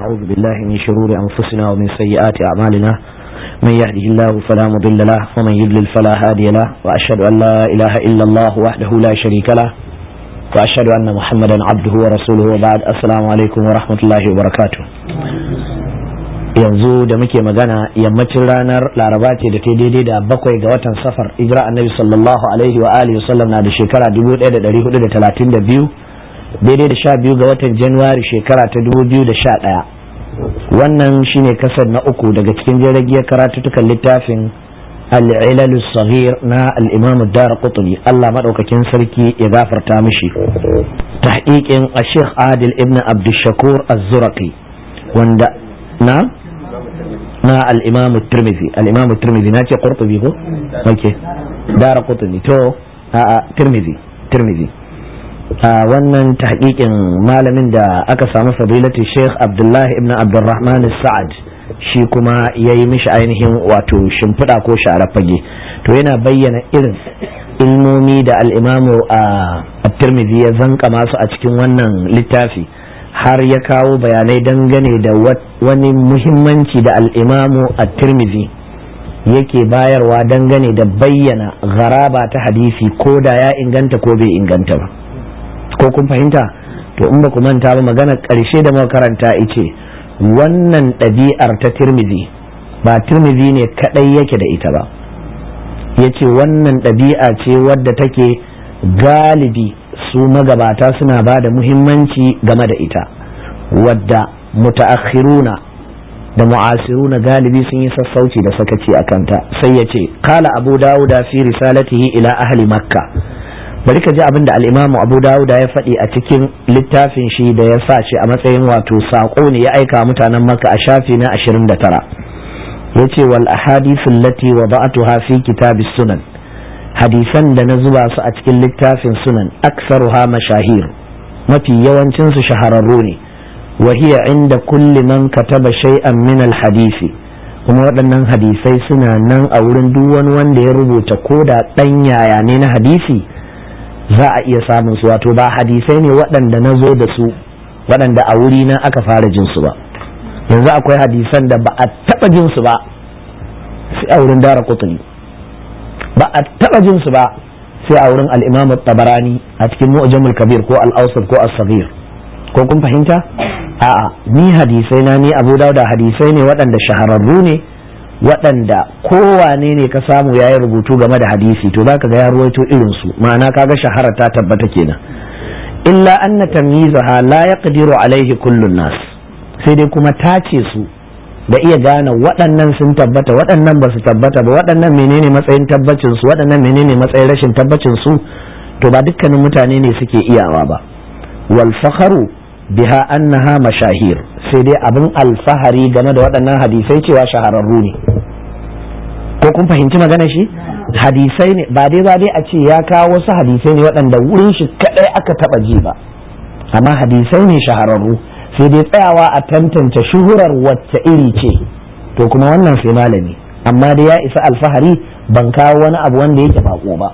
أعوذ بالله من شرور أنفسنا ومن سيئات أعمالنا من يهده الله فلا مضل له ومن يضلل فلا هادي له وأشهد أن لا إله إلا الله وحده لا شريك له وأشهد أن محمدا عبده ورسوله وبعد السلام عليكم ورحمة الله وبركاته yanzu da muke magana yammacin ranar laraba ce da ta daidai da bakwai ga watan safar ijira annabi sallallahu alaihi wa alihi wasallam na da shekara 1432 daidai da sha biyu ga watan januwari shekara ta 2011 wannan shine kasar na uku daga cikin jiragiyar karatutukan littafin al'ilalu sahir na al'imamu dara kutuni allah maɗaukakin sarki ya gafarta mishi tahqiqin a sheikh adil ibn abdushakur az-zuraqi wanda na na al'imamu tirmidhi al'imamu tirmidhi na ce qurtubi ko ok dara kutuni to a tirmidhi tirmidhi a wannan tahqiqin malamin da aka samu fadilatu sheikh abdullahi ibn abdurrahman sa'ad shi kuma ya yi mishi ainihin wato shimfiɗa ko share fage to yana bayyana irin ilmomi da al'imamu a tirmidhi ya zanka masu a cikin wannan littafi har ya kawo bayanai dangane da wani muhimmanci da al'imamu a tirmidhi yake bayarwa dangane da bayyana garaba ta hadisi ko da ya inganta ko bai inganta ba ko kun fahimta to in ba ku manta ba magana ƙarshe da muka karanta ice wannan ɗabi'ar ta tirmidhi ba tirmidhi ne kaɗai yake da ita ba ya ce wannan ɗabi'a ce wadda take galibi su magabata suna ba da muhimmanci game da ita wadda mutaakhiruna da mu'asiruna galibi sun yi sassauci da sakaci a kanta sai ya ce kala abu dawuda fi risalatihi ila ahli makka bari ka ji abin da al'imamu abu dawuda ya faɗi a cikin littafin shi da ya sa shi a matsayin wato saƙo ne ya aika mutanen maka a shafi na 29 ya ce wal ahadithun lati wa ba'atuha fi kitabis sunan hadisan da na zuba su a cikin littafin sunan aksaruha mashahir mafi yawancinsu shahararru ne wa hiya inda kulli man kataba shay'an min al hadisi kuma waɗannan hadisai suna nan a wurin duk wani wanda ya rubuta ko da ɗan yaya ne na hadisi za a iya samun su wato ba hadisai ne waɗanda na zo da su waɗanda a wuri na aka fara jin su ba yanzu akwai hadisan da ba a taɓa jin su ba sai a wurin dara kutuni ba a taɓa jin su ba sai a wurin al'imam tabarani a cikin mu'jamul kabir ko al'ausar ko as-saghir ko kun fahimta a'a ni hadisai na ni abu da hadisai ne waɗanda shahararru ne waɗanda kowane ne ka samu ya yi rubutu game da hadisi to za ka ga ya ruwaito irinsu ma'ana kaga shahara ta tabbata kenan illa anna tamyizaha la yaqdiru alaihi kullun nas sai dai kuma tace su da iya gane waɗannan sun tabbata waɗannan ba su tabbata ba waɗannan menene matsayin tabbacin su waɗannan menene matsayin rashin tabbacin su to ba dukkanin mutane ne suke iyawa ba wal fakharu biha annaha mashahir sai dai abin alfahari game da waɗannan hadisai cewa shahararru ne ko kun fahimci magana shi hadisai ne ba dai ba dai a ce ya kawo wasu hadisai ne waɗanda wurin shi kaɗai aka taɓa ji ba amma hadisai ne shahararru sai dai tsayawa a tantance shuhurar wacce iri ce to kuma wannan sai malami amma dai ya isa alfahari ban kawo wani abu wanda yake bako ba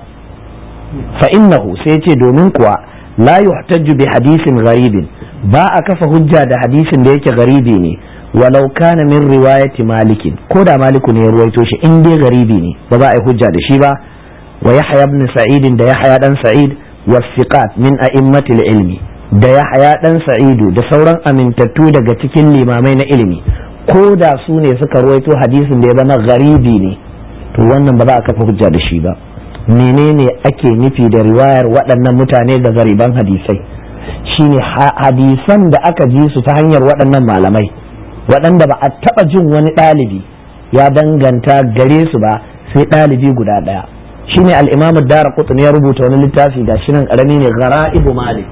fa innahu sai ce domin kuwa la yuhtajju bi hadisin gharibin ba a kafa hujja da hadisin da yake garibi ne walau kana min riwayati malikin ko da maliku ne ya ruwaito shi in dai garibi ne ba za a yi hujja da shi ba wa yahya ibn sa'id da yahya dan sa'id wa thiqat min a'immatil ilmi da yahya dan sa'idu da sauran amintattu daga cikin limamai na ilimi ko da su ne suka ruwaito hadisin da ya zama garibi ne to wannan ba za a kafa hujja da shi ba menene ake nufi da riwayar waɗannan mutane da gariban hadisai shine hadisan da aka ji su ta hanyar waɗannan malamai waɗanda ba a taɓa jin wani ɗalibi ya danganta gare su ba sai ɗalibi guda ɗaya shine al'imamu dara kutun ya rubuta wani littafi ga shi nan ƙarami ne gara'ibu malik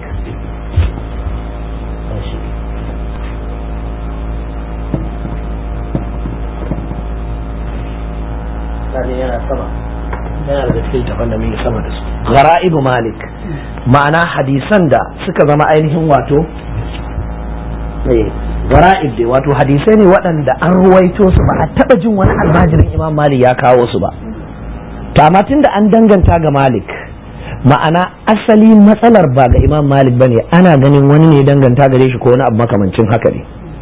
yana sama yana da cikin tafan da muke sama da su gara'ibu malik ma'ana hadisan da suka zama ainihin wato gara'ib dai wato hadisai ne waɗanda an ruwaito su ba a taɓa jin wani almajirin imam malik ya kawo su ba to amma tun da an danganta ga malik ma'ana asali matsalar ba ga imam malik bane ana ganin wani ne danganta gare shi ko wani abu makamancin haka ne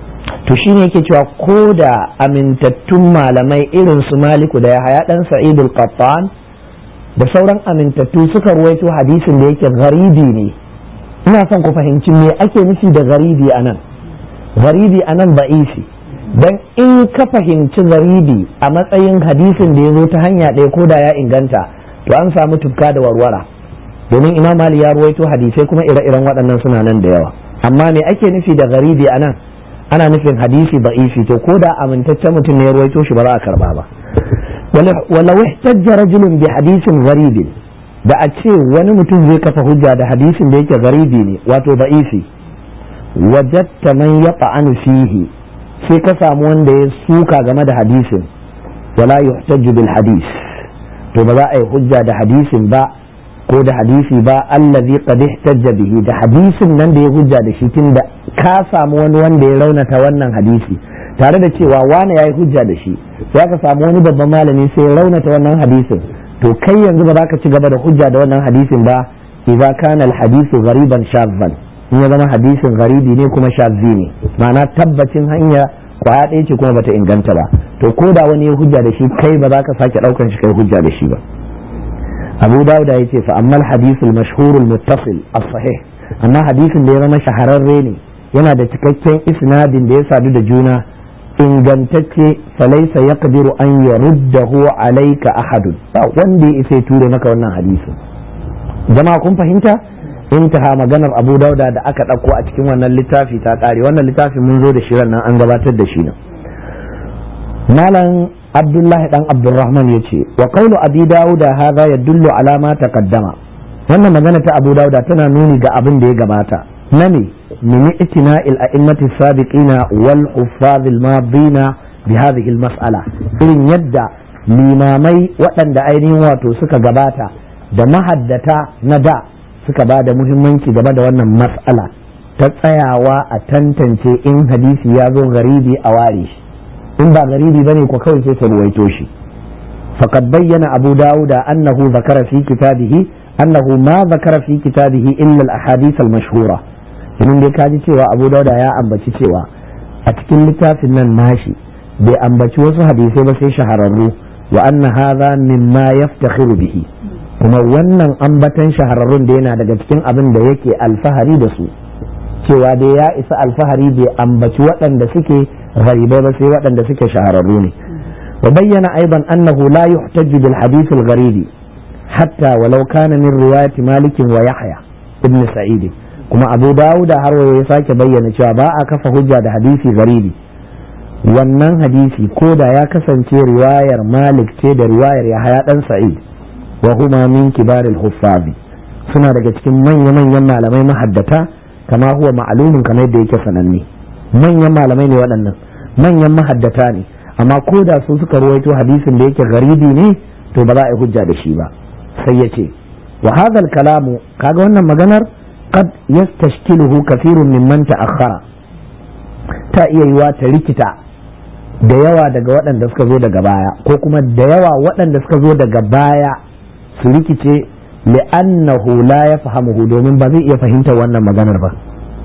to shine yake cewa ko da amintattun malamai irin su maliku da yahaya dan sa'idul qattan da sauran amintattu suka ruwaito hadisin da yake garibi ne ina son ku fahimci me ake nufi da garibi anan garibi anan ba'isi dan in ka fahimci garibi a matsayin hadisin da ya zo ta hanya ɗaya ko da ya inganta to an samu tufka da warwara domin imam mali ya ruwaito hadisai kuma ire-iren waɗannan suna nan da yawa amma me ake nufi da garibi a nan ana nufin hadisi ba'ifi to ko da amintaccen mutum ne ya ruwaito shi ba za a karba ba wala wahtajja rajulun bi hadisin gharibin da a ce wani mutum zai kafa hujja da hadisin da yake garibi ne wato ba'ifi wajatta man yata'anu fihi sai ka samu wanda ya suka game da hadisin wala yuhtajju bil hadis to ba za a yi hujja da hadisin ba ko da hadisi ba allazi qad ihtajja bihi da hadisin nan da ya hujja da shi tunda ka samu wani wanda ya raunata wannan hadisi tare da cewa wani yayi hujja da shi sai ka samu wani babban malami sai ya raunata wannan hadisin to kai yanzu ba za ka ci gaba da hujja da wannan hadisin ba idza kana al-hadisu ghariban shadhan in ya zama hadisin garibi ne kuma shadhi ne ma'ana tabbacin hanya kwaya ɗaya ce kuma bata inganta ba to ko da wani ya hujja da shi kai ba za ka sake ɗaukan shi kai hujja da shi ba abu dawud ya ce fa amma hadisul mashhurul muttasil as-sahih amma hadisin da ya zama shahararre ne yana da cikakken isnadin da ya sadu da juna ingantacce falaisa yaqdiru an yaruddahu alayka ahadun ba wanda ya isa ture maka wannan hadisin jama'a kun fahimta intaha maganar abu dauda da aka ɗauko a cikin wannan littafi ta ƙare wannan littafi mun zo da shi nan an gabatar da shi nan malam abdullahi dan abdurrahman ya ce wa qawlu abi dauda hadha yadullu ala ma taqaddama wannan magana ta abu dauda tana nuni ga abin da ya gabata na ne min itina'il a'immati sabiqina wal huffaz al madina bi hadhihi al mas'ala irin yadda limamai waɗanda ainihin wato suka gabata da mahaddata na da suka ba da muhimmanci game da wannan mas'ala ta tsayawa a tantance in hadisi ya zo garibi a ware shi in ba garibi ba ne ko kawai sai ta ruwaito shi faqad bayyana abu dawuda annahu zakara fi kitabihi annahu ma zakara fi kitabihi illa al-ahadith al-mashhura idan dai kaji cewa abu dawuda ya ambaci cewa a cikin littafin nan nashi bai ambaci wasu hadisai ba sai shahararru wa anna hadha mimma yaftakhiru bihi kuma wannan ambatan shahararrun da yana daga cikin abin da yake alfahari da su cewa dai ya isa alfahari bai ambaci waɗanda suke gharibai ba sai waɗanda suke shahararru ne wa bayyana aiban annahu la yuhtaju bil hadith al gharibi hatta walau kana min riwayati malik wa yahya ibn sa'id kuma abu dawud har ya sake bayyana cewa ba a kafa hujja da hadisi gharibi wannan hadisi ko da ya kasance riwayar malik ce da riwayar yahya dan sa'id wa huma min kibar al-huffaz suna daga cikin manya-manyan malamai mahaddata kama huwa ma'lumin kamar yadda yake sananne manyan malamai ne waɗannan manyan mahaddata ne amma ko da su suka ruwaito hadisin da yake garibi ne to ba za a yi hujja da shi ba sai ya ce wa hadha kalamu kaga wannan maganar qad yastashkiluhu kathirun mimman ta'akhkhara ta iya yiwa ta rikita da yawa daga waɗanda suka zo daga baya ko kuma da yawa waɗanda suka zo daga baya su rikice li'annahu la ya fahamuhu domin ba zai iya fahimtar wannan maganar ba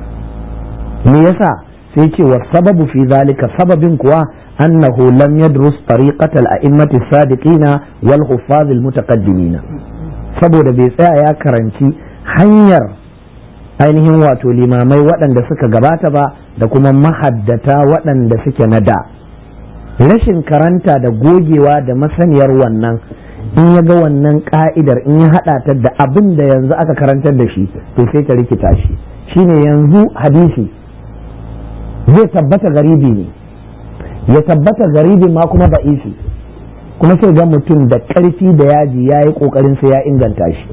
me yasa sai ce wa sababu fi zalika sababin kuwa annahu lam yadrus tariqatal a'immati sadiqina wal huffaz al mutaqaddimin saboda bai tsaya ya karanci hanyar ainihin wato limamai waɗanda suka gabata ba da kuma mahaddata waɗanda suke na da rashin karanta da gogewa da masaniyar wannan in ya ga wannan ka'idar in ya haɗa ta da abin da yanzu aka karantar da shi to sai ta rikita shi shine yanzu hadisi zai tabbata garibi ne ya tabbata garibi ma kuma ba'isi kuma sai ga mutum da ƙarfi da yaji ya yi ƙoƙarin sai ya inganta shi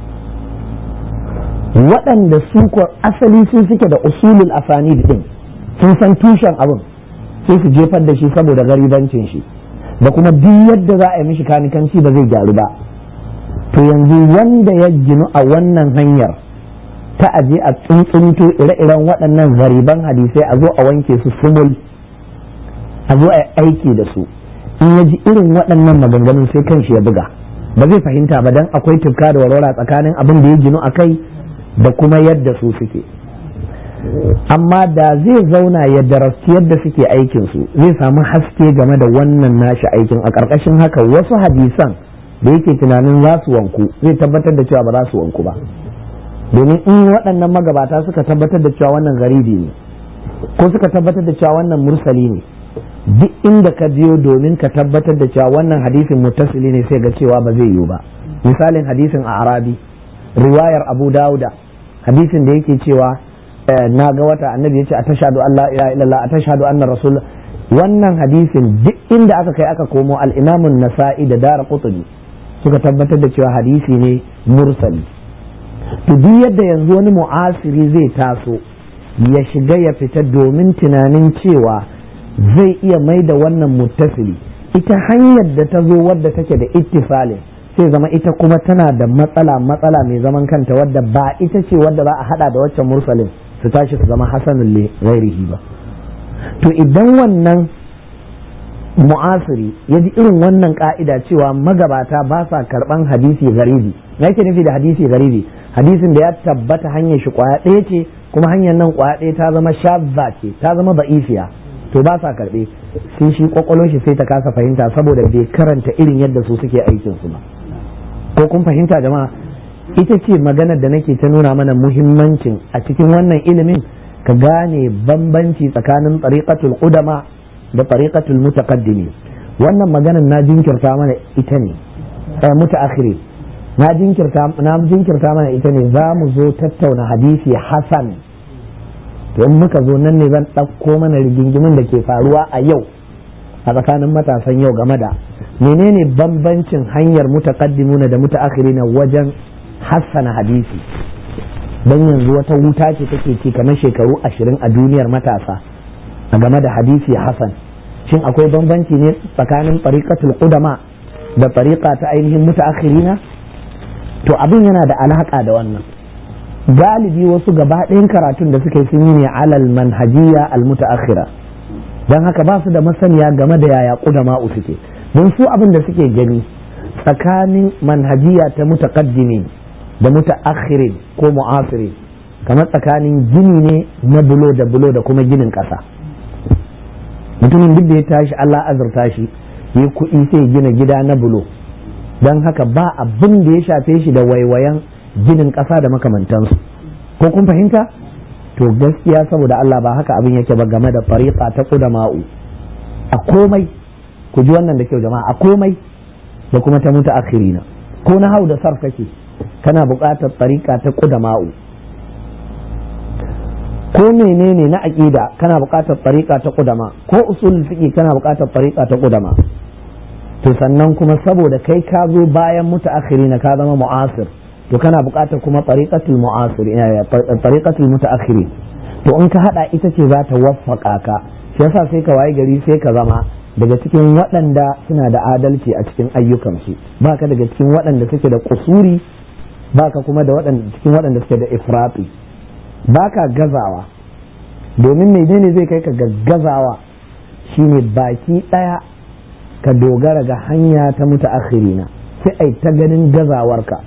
waɗanda su ko asali sun suke da usulul asani din sun san tushen abin sai su jefar da shi saboda garibancin shi da kuma duk yadda za a yi mishi kanikanci ba zai gyaru ba to yanzu wanda ya ginu a wannan hanyar ta aje a tsuntsunto ire-iren waɗannan gariban hadisai a zo a wanke su sumul a zo a aiki da su in ya ji irin waɗannan maganganun sai kan shi ya buga ba zai fahimta ba dan akwai tufka da warwara tsakanin abin da ya ginu a kai da kuma yadda su suke amma da zai zauna ya darasti yadda suke aikinsu zai samu haske game da wannan nashi aikin a ƙarƙashin haka wasu hadisan da yake tunanin za su wanku zai tabbatar da cewa ba za su wanku ba domin in waɗannan magabata suka tabbatar da cewa wannan garibi ne ko suka tabbatar da cewa wannan mursali ne duk inda ka biyo domin ka tabbatar da cewa wannan hadisin muttasili ne sai ga cewa ba zai yiwu ba misalin hadisin a arabi riwayar abu dauda hadisin da yake cewa na ga wata annabi yace a tashhadu an la ilaha illallah a tashhadu anna rasul wannan hadisin duk inda aka kai aka komo al-imam nasai da dara qutni suka tabbatar da cewa hadisi ne mursali to duk yadda yanzu wani mu'asiri zai taso ya shiga ya fita domin tunanin cewa zai iya mai da wannan muttasili ita hanyar da ta zo wadda take da ittifalin sai zama ita kuma tana da matsala matsala mai zaman kanta wadda ba ita ce wadda za a hada da waccan mursalin su tashi su zama hasanun li ghairihi ba to idan wannan mu'asiri ya ji irin wannan ka'ida cewa magabata ba sa karban hadisi garibi na yake nufi da hadisi garibi hadisin da ya tabbata hanyar shi kwaya ɗaya ce kuma hanyar nan kwaya ɗaya ta zama shabba ce ta zama ba'ifiya to ba sa karɓe sai shi kwakwalon shi sai ta kasa fahimta saboda bai karanta irin yadda su suke aikin su ba ko kun fahimta jama'a ita ce maganar da nake ta nuna mana muhimmancin a cikin wannan ilimin ka gane bambanci tsakanin tariqatul qudama da tariqatul mutaqaddimi wannan maganar na jinkirta mana ita ne mutaakhiri na jinkirta na jinkirta mana ita ne za mu zo tattauna hadisi hasan to in muka zo nan ne zan ɗauko mana rigingimin da ke faruwa a yau a tsakanin matasan yau game da menene bambancin hanyar mutaqaddimuna da mutaakhirina wajen hassana hadisi dan yanzu wata wuta ce take ci kamar shekaru ashirin a duniyar matasa a game da hadisi hasan shin akwai bambanci ne tsakanin tariqatul qudama da tariqa ta ainihin mutaakhirina to abin yana da alaka da wannan galibi wasu gaba ɗayan karatun da suka yi sun yi ne alal manhajiya al mutaakhira dan haka ba su da masaniya game da yaya qudama'u suke don su abin da suke gani tsakanin manhajiya ta mutaqaddimin da mutaakhirin ko mu'asirin kamar tsakanin gini ne na bulo da bulo da kuma ginin ƙasa mutumin duk da ya tashi Allah azurta shi ya kuɗi sai gina gida na bulo don haka ba abin da ya shafe shi da waiwayan ginin ƙasa da makamantansu ko kun fahimta to gaskiya saboda Allah ba haka abin yake ba game da fariqa ta qudama'u a komai ku ji wannan da kyau jama'a a komai da kuma ta mutu akhirina ko na hau da sarf kake kana buƙatar tariqa ta qudama'u ko menene na aqida kana buƙatar tariqa ta qudama ko usul fiqi kana buƙatar tariqa ta qudama to sannan kuma saboda kai ka zo bayan mutu akhirina ka zama mu'asir to kana buƙatar kuma tariqatul mu'asir tariqatul mutaakhirin to in ka hada ita ce za ta waffaka ka shi yasa sai ka waye gari sai ka zama daga cikin waɗanda suna da adalci a cikin ayyukansu ba ka daga cikin waɗanda suke da kusuri ba ka kuma da cikin waɗanda suke da ifrati ba ka gazawa domin menene zai kai ka ga gazawa shine baki ɗaya ka dogara ga hanya ta mutu akhirina sai ai ta ganin gazawarka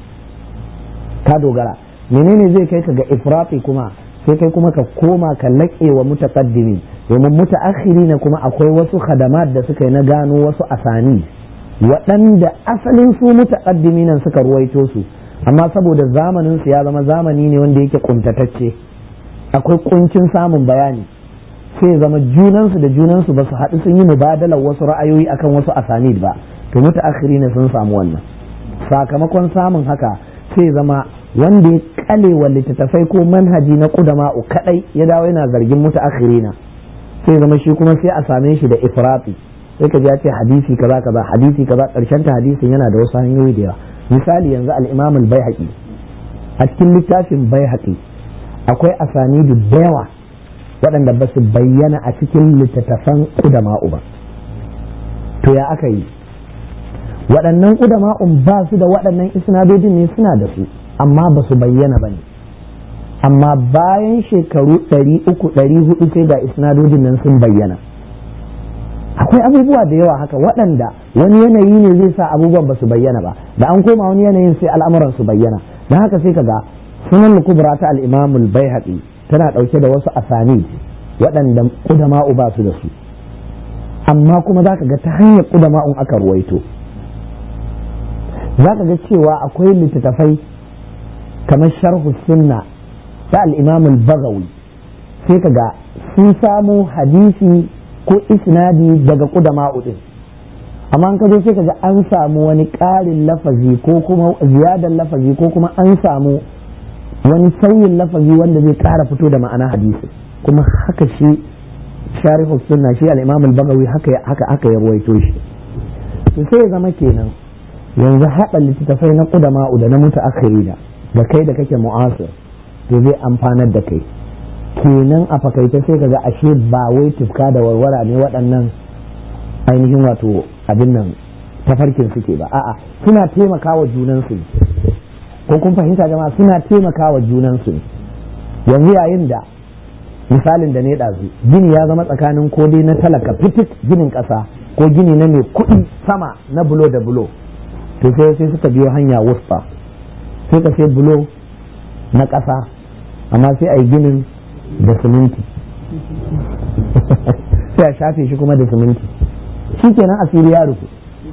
ka dogara menene zai kai ka ga ifrati kuma sai kai kuma ka koma ka laƙe wa mutaqaddimi domin mutaakhiri ne kuma akwai wasu khadamat da suka yi na gano wasu asani waɗanda asalin su mutaqaddimi nan suka ruwaito su amma saboda zamanin su ya zama zamani ne wanda yake kuntatacce akwai kuncin samun bayani sai zama junansu da junansu ba su haɗu sun yi mubadalar wasu ra'ayoyi akan wasu asanid ba to mutaakhiri ne sun samu wannan sakamakon samun haka sai zama wanda ya kale wa littattafai ko manhaji na kudama'u kadai ya dawo yana zargin mutaakhirina sai zama shi kuma sai a same shi da ifrati sai ka ji ya ce hadisi kaza kaza hadisi kaza karshen ta hadisin yana da wasu hanyoyi da yawa misali yanzu al-Imam al-Baihaqi a cikin littafin Baihaqi akwai asanidu da yawa waɗanda ba su bayyana a cikin littattafan kudama'u ba to ya aka yi waɗannan kudama'un ba su da waɗannan isnadodin ne suna da su amma ba su bayyana ba ne amma bayan shekaru ɗari uku ɗari hudu sai ga isnadodin nan sun bayyana akwai abubuwa da yawa haka waɗanda wani yanayi ne zai sa abubuwan ba su bayyana ba da an koma wani yanayin sai al'amuran su bayyana don haka sai kaga sunan kubra ta al-imam al-baihaqi tana ɗauke da wasu asani waɗanda ƙudama'u ba su da su amma kuma za ka ga ta hanyar ƙudama'un aka ruwaito za ka ga cewa akwai littattafai kamar sharhu sunna ta al'imamul bagawi sai ka ga sun samu hadisi ko isnadi daga ƙudama'u ɗin amma an ka zo sai ka ga an samu wani ƙarin lafazi ko kuma ziyadar lafazi ko kuma an samu wani sauyin lafazi wanda zai ƙara fito da ma'ana hadisi kuma haka shi sharihu sunna shi al-imam al-bagawi haka haka aka ya ruwaito shi to sai ya zama kenan yanzu haɗa littattafai na ƙudama da na mutu akhirina da kai da kake mu'asir to zai amfanar da kai kenan a fakaita sai kaga ashe ba wai tufka da warwara ne waɗannan ainihin wato abin nan tafarkin suke ba a'a suna taimakawa junansu ko kun fahimta jama'a suna taimakawa junansu yanzu yayin da misalin da ne ɗazu gini ya zama tsakanin ko dai na talaka fitik ginin ƙasa ko gini na mai kuɗi sama na bulo da bulo to sai sai suka biyo hanya wusfa sai ka sai bulo na ƙasa amma sai a yi ginin da siminti sai a shafe shi kuma da siminti shi kenan asiri ya rufu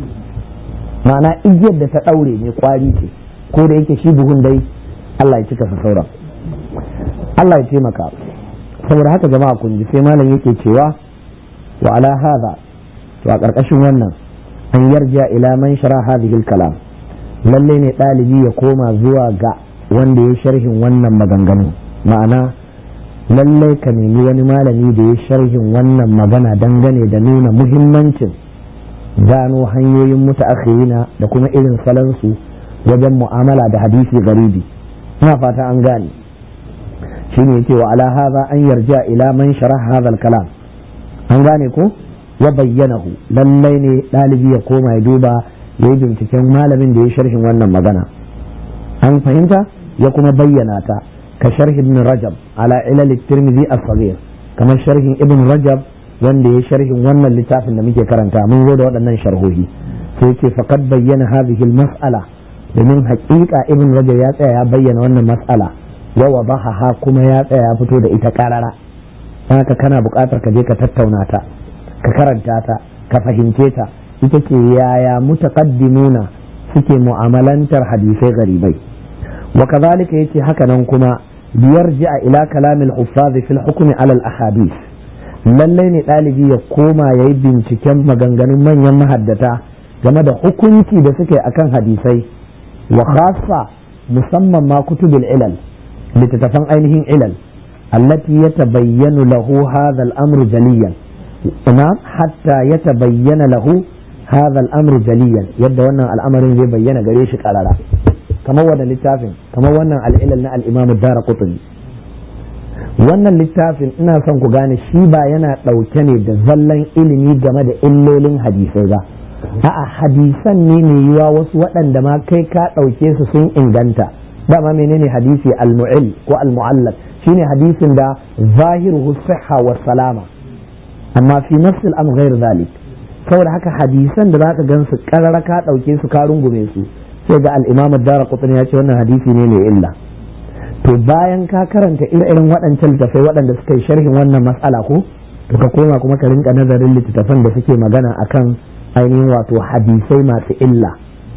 ma'ana igiyar da ta ɗaure mai kwari ce ko da yake shi buhun dai Allah ya cika sa sauran Allah ya taimaka saboda haka jama'a kun ji sai malam yake cewa wa ala hadha to a ƙarƙashin wannan an yarja ila man shara hadhihi kalam lalle ne ɗalibi ya koma zuwa ga wanda ya sharhin wannan maganganu ma'ana lallai ka nemi wani malami da ya sharhin wannan magana dangane da nuna muhimmancin gano hanyoyin mutaakhirina da kuma irin salansu wajen mu'amala da hadisi garibi ina fata an gane shine yake wa ala hadha an yarja ila man sharah hadha kalam an gane ko ya bayyanahu lallai ne ɗalibi ya koma ya duba ya yi binciken malamin da ya sharhin wannan magana an fahimta ya kuma bayyana ta ka sharhi ibn rajab ala ilal tirmidhi as-saghir kamar sharhin ibn rajab wanda ya sharhin wannan littafin da muke karanta mun zo da waɗannan sharhohi sai ce faqad bayyana hadhihi al-mas'ala domin haƙiƙa ibn rajab ya tsaya ya bayyana wannan mas'ala wa wadahaha kuma ya tsaya ya fito da ita karara haka kana buƙatar ka je ka tattauna ta ka karanta ta ka fahimce ta ita ce yaya mutaqaddimuna suke mu'amalantar hadisai garibai wa kadhalika yace haka nan kuma biyarji'a ila kalamil huffaz fil hukmi ala al ahadith lallai ne ɗalibi ya koma ya yi binciken maganganun manyan mahaddata game da hukunci da suke akan hadisai wa khassa musamman ma kutubul ilal littattafan ainihin ilal allati yatabayyanu lahu hadha al-amru jaliyan ina hatta yatabayyana lahu hadha al-amru jaliyan yadda wannan al'amarin zai bayyana gare shi karara kamar wannan littafin kamar wannan al'ilal na al-imam ad-darqutni wannan littafin ina son ku gane shi ba yana ɗauke ne da zallan ilimi game da illolin hadisai ba a'a hadisan ne mai yiwa wasu waɗanda ma kai ka ɗauke su sun inganta dama menene hadisi al-mu'il ko al-mu'allaq shine hadisin da zahiruhu sihha wa salama amma fi nafsil am ghair zalik saboda haka hadisan da zaka gan su karara ka ɗauke su ka rungume su sai ga al-imam ad-darqutni ya ce wannan hadisi ne mai illa to bayan ka karanta ire-iren waɗancan littattafai waɗanda suka yi sharhin wannan matsala ko to ka koma kuma ka rinka nazarin littattafan da suke magana akan ainihin wato hadisai masu illa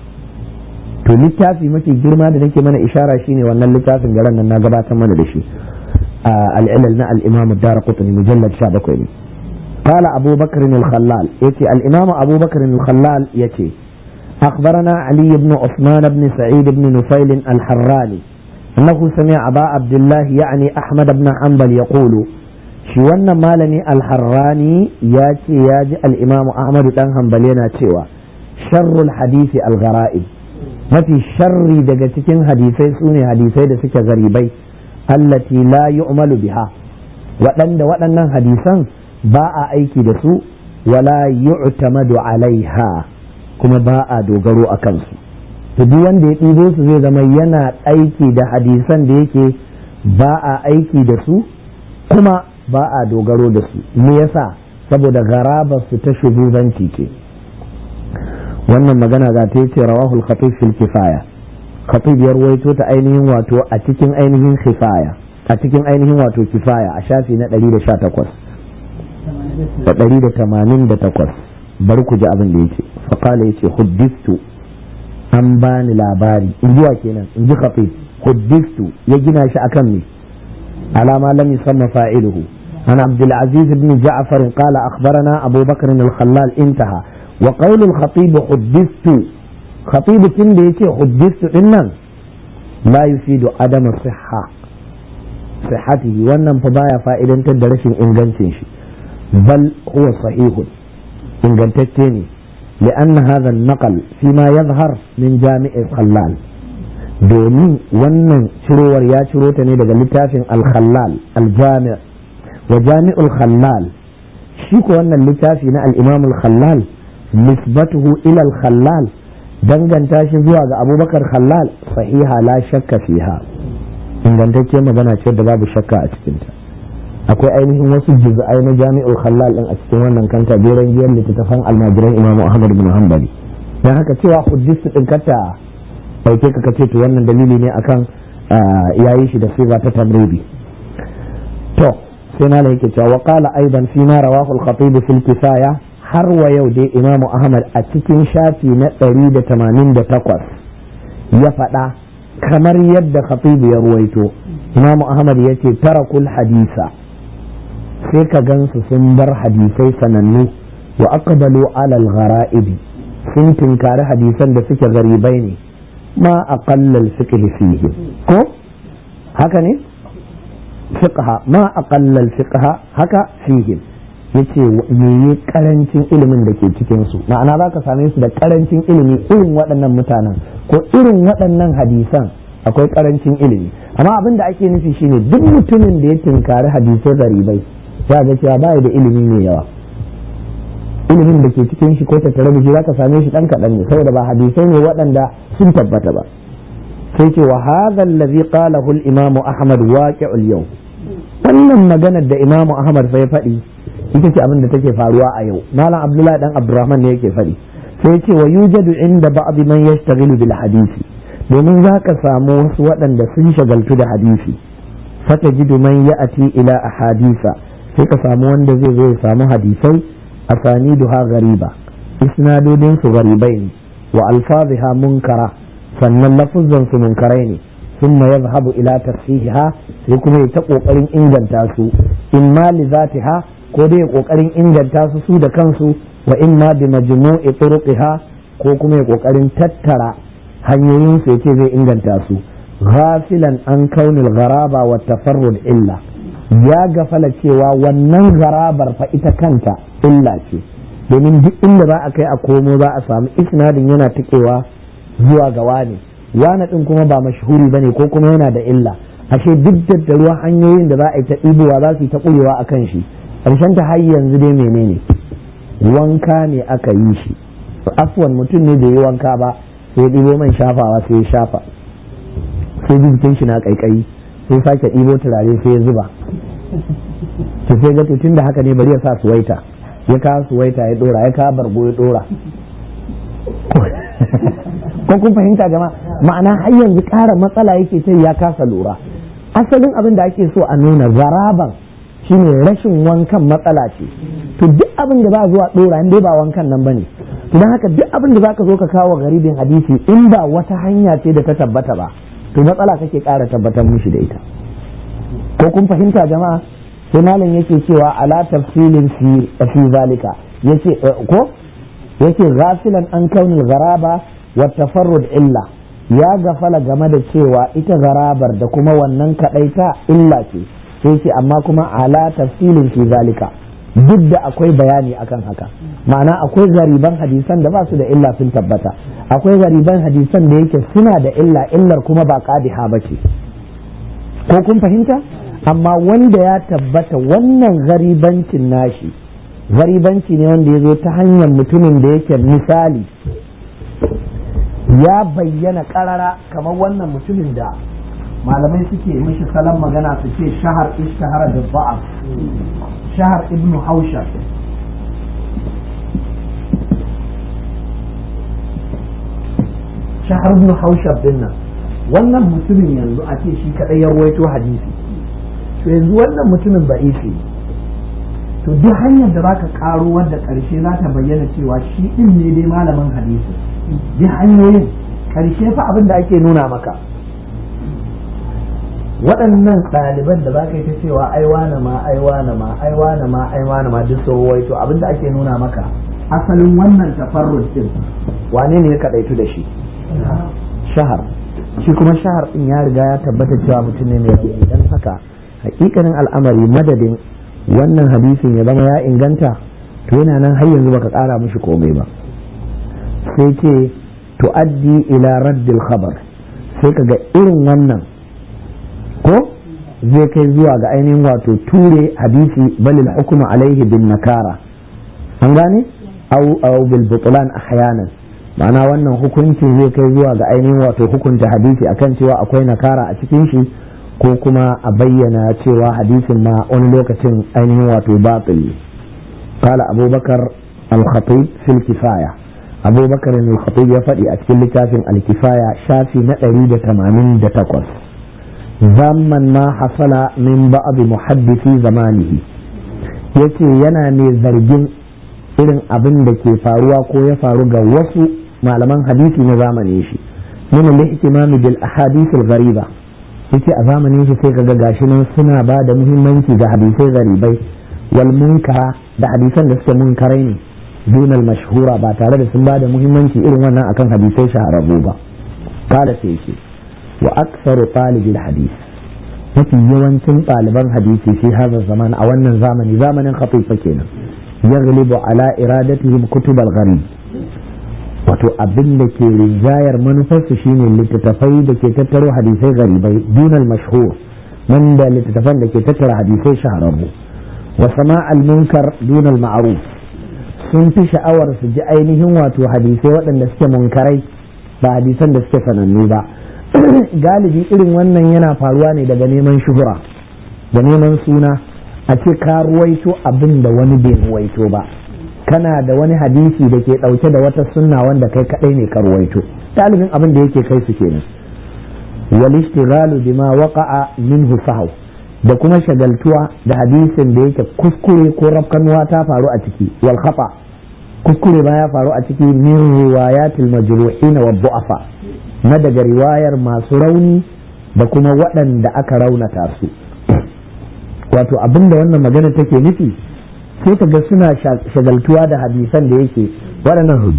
to littafi mafi girma da nake mana ishara shine wannan littafin garan nan na gabatar mana da shi al-ilal na al-imam ad-darqutni mujallad 17 ne قال أبو بكر الخلال يتي الإمام أبو بكر الخلال يتي أخبرنا علي بن عثمان بن سعيد بن نفيل الحراني أنه سمع أبا عبد الله يعني أحمد بن حنبل يقول shi wannan malami alharrani ya ce ya ji al'imamu ahmadu dan hanbal yana cewa sharrul hadisi algara'ib mafi sharri daga cikin hadisai su ne hadisai da suke garibai allati la yu'malu biha waɗanda waɗannan hadisan ba a aiki da su wala yu'tamadu alaiha kuma ba a dogaro a kansu to duk wanda ya ɗibo su zai zama yana aiki da hadisan da yake ba a aiki da su kuma ba a dogaro da su me yasa saboda garabar su ta shugabanci ce wannan magana za ta ce rawahul khatib fil kifaya khatib ya ruwaito ta ainihin wato a cikin ainihin kifaya a cikin ainihin wato kifaya a shafi na 118 da 188 bari ku ji abin da yake faƙala yace huddistu an bani labari in ji wa kenan in ji khatib huddistu ya gina shi akan me alama lam yusamma fa'iluhu عن عبد العزيز بن جعفر قال أخبرنا أبو بكر الخلال انتهى وقول الخطيب حدثت خطيب كن حدثت إنن لا يفيد عدم الصحة صحته wannan fa baya fa'idantar da rashin ingancin shi bal huwa sahihun ingantacce ne لأن هذا النقل فيما يظهر من جامع الخلال domin wannan cirowar ya ciro ta ne daga littafin al-khallal al-jami' wa jami'ul khallal shi ko wannan littafi na al-imam al-khallal nisbatuhu ila al-khallal danganta shi zuwa ga abubakar khallal sahiha la shakka fiha ingantacce magana ce da babu shakka a cikinta akwai ainihin wasu juz'ai na jami'ul khallal din a cikin wannan kanta jeren giyar littattafan almajiran imamu ahmad bin hanbali dan haka cewa huddisu din kata dauke ka kace to wannan dalili ne akan yayi shi da siga ta tamribi to sai malam yake cewa wa qala aidan fi ma rawahu al-khatib fi al-kifaya har wa yau dai imamu ahmad a cikin shafi na 188 ya faɗa kamar yadda khatib ya ruwaito imamu ahmad ya ce tarakul hadisa sai ka gansu sun bar hadisai sanannu wa aqbalu alal ghara'ibi sun tinkari hadisan da suke garibai ne ma aqallal fiqh fihi ko haka ne fiqha ma aqallal fiqha haka fihi yace meye karancin ilimin da ke cikin su ma'ana za ka same su da karancin ilimi irin waɗannan mutanen ko irin waɗannan hadisan akwai karancin ilimi amma abin da ake nufi shine duk mutumin da ya tinkari hadisai garibai ya ga cewa ba da ilimi mai yawa ilimin da ke cikin shi ko tattare da shi za ka same shi dan kaɗan ne saboda ba hadisai ne waɗanda sun tabbata ba sai ce wa hadha allazi qalahu al-imam ahmad waqi'ul yau wannan maganar da imamu ahmad sai faɗi ita ce abin da take faruwa a yau malam abdullahi dan abdurrahman ne yake faɗi sai ce wa yujadu inda ba'd man yashtaghilu bil hadisi domin za ka samu wasu waɗanda sun shagaltu da hadisi fata jidu man ya'ati ila ahadisa sai ka samu wanda zai zo ya samu hadisai asaniduha gariba isnadodin su garibai ne wa alfaziha munkara sannan lafuzan su munkarai ne ثم يذهب إلى تصحيحها يكون يتقوى inganta su imma li zatiha ko dai kokarin inganta su su da kansu wa imma bi majmu'i turuqiha ko kuma ya kokarin tattara hanyoyin su yace zai inganta su ghafilan an kaunil gharaba wa tafarrud illa ya gafala cewa wannan garabar fa ita kanta illa ce domin duk inda za a kai a komo za a samu isnadin yana tikewa zuwa ga wani wani din kuma ba mashhuri bane ko kuma yana da illa ashe duk da ruwa hanyoyin da za a yi ta ɗibowa za su yi ta ƙurewa a kan shi ƙarshen ta har yanzu dai menene wanka ne aka yi shi afwan mutum ne bai yi wanka ba sai ya ɗibo man shafawa sai ya shafa sai jikin shi na ƙaiƙayi sai sake ɗibo turare sai ya zuba to sai ga tun da haka ne bari ya sa suwaita ya kawo suwaita ya ɗora ya kawo bargo ya ɗora ko kun fahimta jama'a ma'ana har yanzu ƙara matsala yake ce ya kasa lura asalin abin da ake so a nuna zaraban shine rashin wankan matsala ce to duk abin da ba zuwa dora dai ba wankan nan bane to don haka duk abin da zaka zo ka kawo garibin hadisi in ba wata hanya ce da ta tabbata ba to matsala kake ƙara tabbatar mishi da ita ko kun fahimta jama'a sai malam yake cewa ala tafsilin fi fi zalika yace ko yake ghafilan an kaunil gharaba wa tafarrud illa ya gafala game da cewa ita garabar da kuma wannan kadaita illa ce sai ce amma kuma ala tafsilin fi zalika duk da akwai bayani akan haka ma'ana akwai gariban hadisan da ba su da illa sun tabbata akwai gariban hadisan da yake suna da illa illar kuma ba qadiha ba ce ko kun fahimta amma wanda ya tabbata wannan garibancin nashi garibanci ne wanda ya zo ta hanyar mutumin da yake misali ya bayyana karara kamar wannan mutumin da malamai suke mishi salon magana su ce shahar ishtahara da ba'af shahar ibn haushar shahar ibn haushar din nan wannan mutumin yanzu a ce shi kadai ya ruwaito hadisi to yanzu wannan mutumin ba'ifi to duk hanyar da zaka karo wadda karshe za ta bayyana cewa shi din ne dai malamin hadisi duk hanyoyin karshe fa abin da ake nuna maka waɗannan ɗaliban da za ka yi ta cewa ai wane ma ai wane ma ai wane ma ai wane ma duk sau to abin da ake nuna maka asalin wannan tafarrud din wane ne ya kaɗaitu da shi shahar shi kuma shahar din ya riga ya tabbata cewa mutum ne mai rauni dan haka hakikanin al'amari madadin wannan hadisin ya zama ya inganta to yana nan har yanzu baka ƙara mishi komai ba sai ce tu'addi ila raddil khabar sai kaga irin wannan ko zai kai zuwa ga ainihin wato ture hadisi balil hukuma alaihi bin nakara an gane au au bil butlan ahyanan ma'ana wannan hukuncin zai kai zuwa ga ainihin wato hukunta hadisi akan cewa akwai nakara a cikin shi ko kuma a bayyana cewa hadisin ma wani lokacin ainihin wato batil قال أبو بكر الخطيب في الكفاية أبو بكر الخطيب يفدي أتكل لتافن الكفاية شافي نأريد تمامين دتقص زمن ما حصل من بعض محدثي زمانه yace yana mai zargin irin abin da ke faruwa ko ya faru ga wasu malaman hadisi na zamanin shi min al-ihtimam bil ahadith al-ghariba yace a zamanin shi sai kaga gashi nan suna ba da muhimmanci ga hadisai garibai wal munkara da hadisan da suke munkarai ne dunal mashhura ba tare da sun ba da muhimmanci irin wannan akan hadisai shahararru ba kala sai yake wa aktsaru talibil hadis mafi yawancin ɗaliban hadisi fi hadha zaman a wannan zamani zamanin khatifa kenan yaghlibu ala iradatihim kutub al-gharib wato abin da ke rinjayar manufarsu shine littattafai da ke tattaro hadisai garibai dunal mashhur nan da littattafan da ke tattara hadisai shahararru wa sama'al munkar dunal ma'ruf sun fi sha'awar su ji ainihin wato hadisai waɗanda suke munkarai ba hadisan da suke sanannu ba galibi irin wannan yana faruwa ne daga neman shuhura da neman suna a ce ka ruwaito abin da wani bai ruwaito ba kana da wani hadisi da ke ɗauke da wata sunna wanda kai kaɗai ne ka ruwaito ɗalibin abin da yake kai su kenan wal ishtighalu bima waqa'a minhu sahaw da kuma shagaltuwa da hadisin da yake kuskure ko rafkanuwa ta faru a ciki wal khata kuskure ba ya faru a ciki min riwayatil majruhin wa du'afa na daga riwayar masu rauni da kuma waɗanda aka raunata su wato abinda wannan magana take nufi sai ka ga suna shagaltuwa da hadisan da yake waɗannan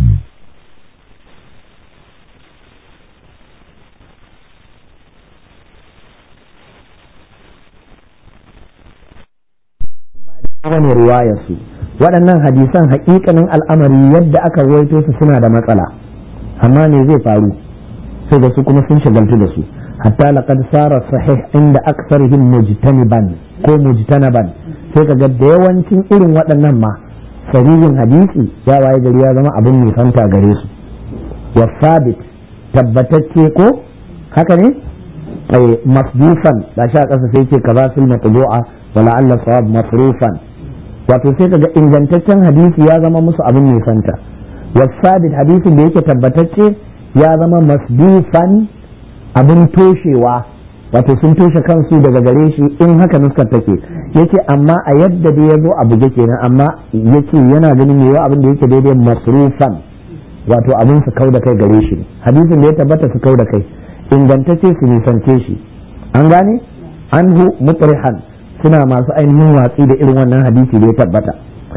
wani riwayarsu waɗannan hadisan haƙiƙanin al'amari yadda aka ruwaito su suna da matsala amma me zai faru sai da su kuma sun shagaltu da su hatta laqad sara sahih inda aksarihim mujtaniban ko mujtanaban sai kaga da yawancin irin waɗannan ma sahihin hadisi ya waye gari ya zama abin nisanta gare su wa sabit tabbatacce ko haka ne ay masdufan da sha kasa sai ce kaza fil matbu'a wa la'alla sawab masrufan wato sai kaga ingantaccen hadisi ya zama musu abin nisanta wa sabit hadisin da yake tabbatacce ya zama masdufan abin toshewa wato sun toshe kansu daga gare shi in haka nuskar take yace amma a yadda da ya zo a buge kenan amma yace yana ganin me yawa abin da yake daidai masrufan wato abin su kau da kai gare shi hadisin da ya tabbata su kau da kai ingantacce su nisance shi an gane anhu mutrihan suna masu ainihin watsi da irin wannan hadisi da ya tabbata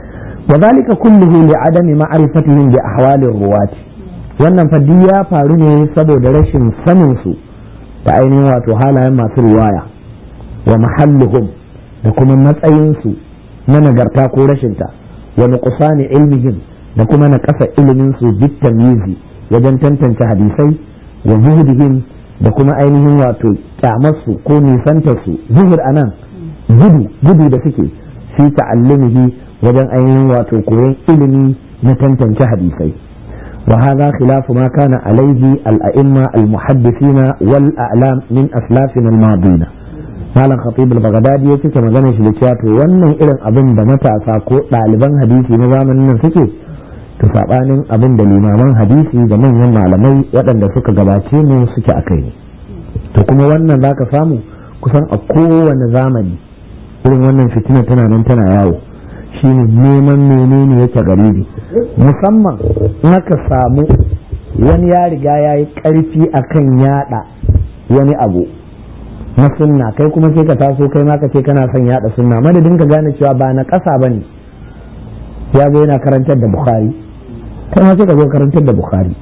wa zalika kulluhu li adami ma'rifatihim bi ahwalir ruwati wannan fadi ya faru ne saboda rashin sanin su da ainihin wato halayen masu riwaya wa mahalluhum da kuma matsayinsu na nagarta ko rashinta wa nuqsani ilmihim da kuma na kasa ilimin su bitamyizi wajen tantance hadisai wa zuhudihim da kuma ainihin wato kyamarsu ko nisantar su zuhur anan gudu gudu da suke fi ta'allumihi wajen ainihin wato koyon ilimi na tantance hadisai وهذا خلاف ما كان عليه الأئمة المحدثين والأعلام من أسلافنا الماضين malam khatib al-baghdadi ya cike magana shi da cewa to wannan irin abin da matasa ko ɗaliban hadisi na zamanin nan suke to sabanin abin da limaman hadisi da manyan malamai waɗanda suka gabace mu suke akai ne to kuma wannan zaka samu kusan a kowane zamani irin wannan fitina tana nan tana yawo shine neman menene yake garibi musamman in aka samu wani ya riga ya yi ƙarfi akan yada wani abu na sunna kai kuma sai ka taso kai ma ka ce kana son yada sunna madadin ka gane cewa ba na ƙasa bane ya zo yana karantar da bukhari kai ma sai ka zo karantar da bukhari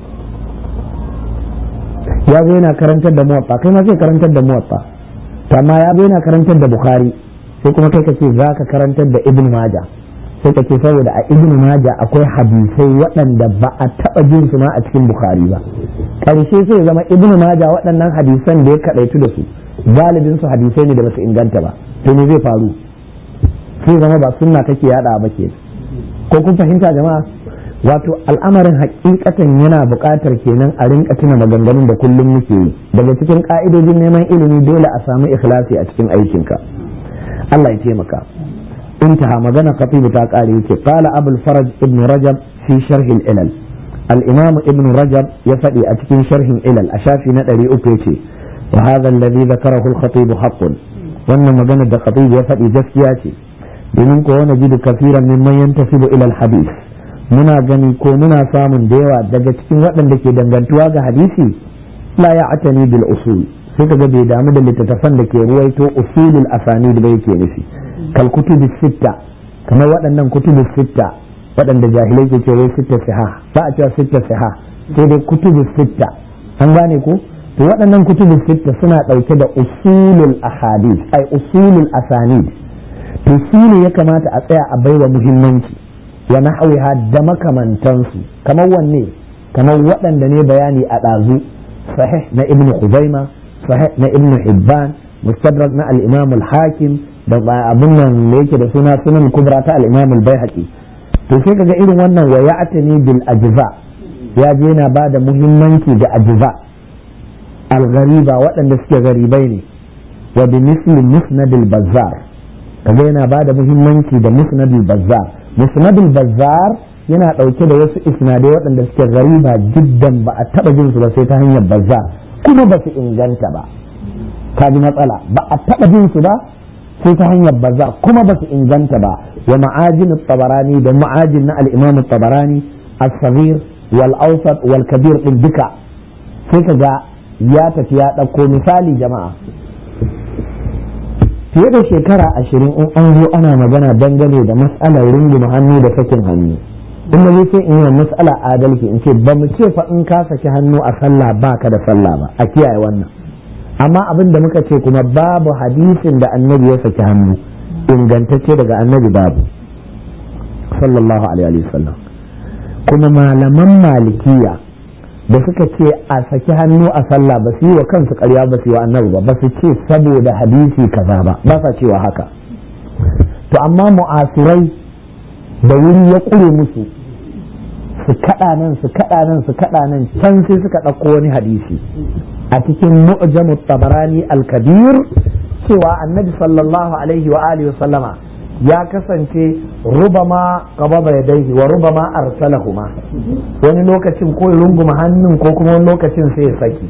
ya zo yana karantar da muwatta kai ma sai karantar da muwatta amma ya zo yana karantar da bukhari sai kuma kai ka ce za ka karantar da ibn maja sai ka ce saboda a ibn maja akwai hadisai waɗanda ba a taɓa jin su ma a cikin bukhari ba ƙarshe sai zama ibn maja waɗannan hadisan da ya kaɗaitu da su galibin su hadisai ne da basu inganta ba to me zai faru sai zama ba sunna kake yada ba ke ko kun fahimta jama'a wato al'amarin hakikatan yana buƙatar kenan a rinka tuna maganganun da kullum muke yi daga cikin ka'idojin neman ilimi dole a samu ikhlasi a cikin aikinka Allah ya taimaka intaha magana khatibu ta kare yake qala abul faraj ibn rajab fi sharh al-ilal al-imam ibn rajab ya faɗi a cikin sharhin ilal a shafi na 300 yace wa hadha alladhi dhakarahu al-khatib haqqun wannan magana da khatib ya faɗi gaskiya ce domin ko wani jidu kafiran mimman yantasibu ila al-hadith muna gani ko muna samun da yawa daga cikin waɗanda ke dangantuwa ga hadisi la ya atani bil usul sai kaga bai damu da littattafan da ke ruwaito usulul asanid ba yake nufi kal kutubi sitta kamar waɗannan kutubi sitta waɗanda jahilai ke cewa sitta siha ba a cewa sitta siha sai dai kutubi sitta an gane ko to waɗannan kutubi sitta suna ɗauke da usulul ahadith ai usulul asanid to su ne ya kamata a tsaya a baiwa muhimmanci wa nahwiha da makamantansu kamar wanne kamar waɗanda ne bayani a ɗazu sahih na ibn Khuzaima sahih na ibn Hibban mustadrak na al-Imam al-Hakim da abun nan da yake da suna sunan kubra ta al-Imam al-Baihaqi to sai kaga irin wannan wa ya'tani bil ajza ya je yana ba da muhimmanci ga ajza al-ghariba waɗanda suke garibai ne wa bi misli musnad al-bazzar kaga yana ba da muhimmanci da musnad al-bazzar musnadul bazzar yana ɗauke da wasu isnadai waɗanda suke gariba jiddan ba a taɓa jin su ba sai ta hanyar bazzar kuma ba su inganta ba ka ji matsala ba a taɓa jin su ba sai ta hanyar bazzar kuma ba su inganta ba wa ma'ajin tabarani da ma'ajin na al-imam tabarani as-saghir wal awsat wal kabir din duka sai ka ga ya tafi ya ɗauko misali jama'a fiye da shekara ashirin in an zo ana magana dangane da matsalar runguma hannu da sakin hannu in da zai sai in yi matsala adalci in ce ba mu ce fa in ka saki hannu a sallah ba ka da sallah ba a kiyaye wannan amma abin da muka ce kuma babu hadisin da annabi ya saki hannu ingantacce daga annabi babu sallallahu alaihi wasallam kuma malaman malikiya da suka ce a saki hannu a sallah ba su yi wa kansu karya ba su yi wa annabi ba ba su ce saboda hadisi kaza ba ba sa cewa haka to amma mu'asirai da wuri ya ƙure musu su kaɗa nan su kaɗa nan su kaɗa nan can sai suka ɗauko wani hadisi a cikin mu'jamu tabarani al-kabir cewa annabi sallallahu alaihi wa alihi wa sallama ya kasance rubama qababa yadayhi wa rubama arsalahuma wani lokacin ko ya runguma hannun ko kuma wani lokacin sai ya saki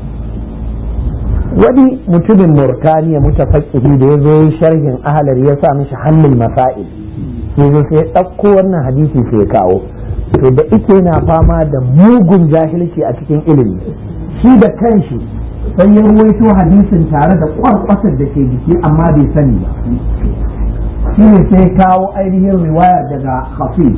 wani mutumin murtaniya mutafaqqihi da ya zo sharhin ahalar ya sa mishi hannun masail sai zo sai ya ɗauko wannan hadisi sai ya kawo to da ike na fama da mugun jahilci a cikin ilimi shi da kanshi sai ya ruwaito hadisin tare da kwarkwasar da ke jiki amma bai sani ba shi ne sai kawo ainihin riwaya daga hafi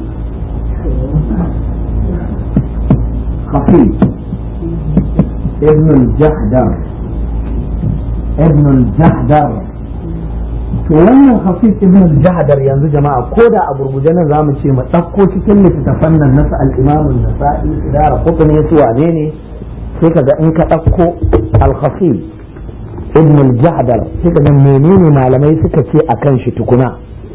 hafi ibn al-jahdar ibn al-jahdar to wannan hafiz ibn al-jahdar yanzu jama'a ko da a gurguje nan zamu ce mu ɗauko cikin littattafan nan nasa al-imam an-nasa'i idara qutni su wane ne sai kaga in ka ɗauko al-hafiz ibn al-jahdar sai kaga menene malamai suka ce akan shi tukuna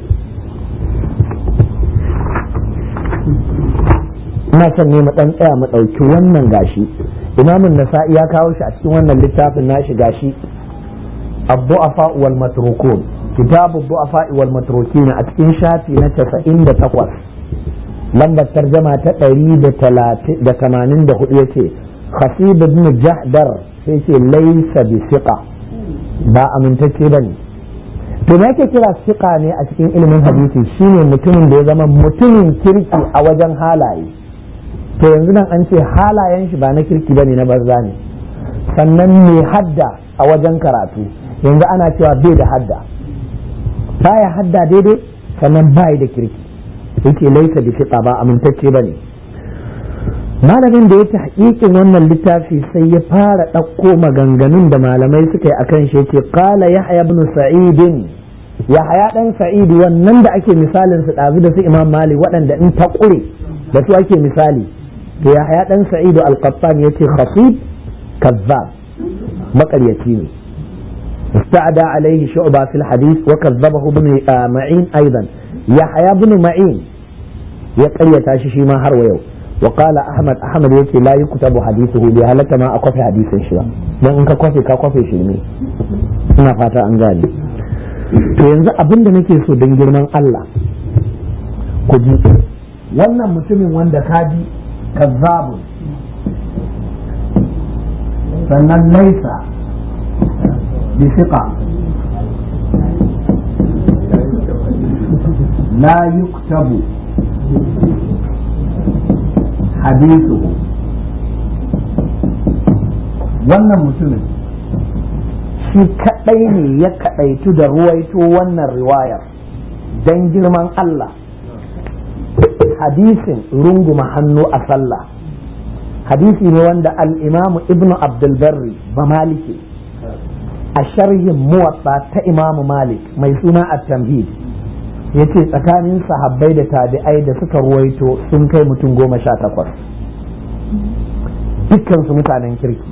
ina son ne mu dan tsaya mu ɗauki wannan gashi imamun nasa'i ya kawo shi a cikin wannan littafin nashi gashi الضعفاء والمتروكون كتاب الضعفاء والمتروكين أتكين شاتي نتسعين دا تقوى لما الترجمة تقريب دا كمانين دا خطيتي خصيب بن جهدر سيتي ليس بثقة با أمن تكيبني to me yake kira siqa ne a cikin ilimin hadisi shine mutumin da ya zama mutumin kirki a wajen halaye to yanzu nan an ce halayen shi ba na kirki bane na banza ne sannan mai hadda a wajen karatu yanzu ana cewa bai da hadda baya hadda daidai sannan bai da kirki yake laisa da fiqa ba amintacce bane malamin da ya hakikin wannan littafi sai ya fara ɗauko maganganun da malamai suka yi akan shi yace qala yahya ibn sa'id yahya dan sa'id wannan da ake misalin su ɗazu da su imam malik waɗanda in ta ƙure da su ake misali to yahya dan sa'id al-qattan yace khafif kazzab maƙaryaci ne استعدى عليه شعبة في الحديث وكذبه ابن معين أيضا يحيى بن معين يقرية تاشي ما هر ويو وقال أحمد أحمد يكي لا يكتب حديثه بهلك ما أقف حديث شبا don in ka kwafe ka kwafe shi ne ina fata an gane to yanzu abin da nake so don girman Allah ku ji wannan mutumin wanda ka ji kazzabun sannan laisa بثقة لا يكتب حديثه wannan mutumin shi kaɗai ne ya kaɗaitu da ruwaito wannan riwayar don girman Allah hadisin runguma hannu a sallah hadisi ne wanda al'imamu ibnu abdulbarri ba maliki a sharhin muwatsa ta imamu malik mai suna at-tamhid ya ce tsakanin sahabbai da tabi'ai da suka ruwaito sun kai mutum goma sha takwas dukkansu mutanen kirki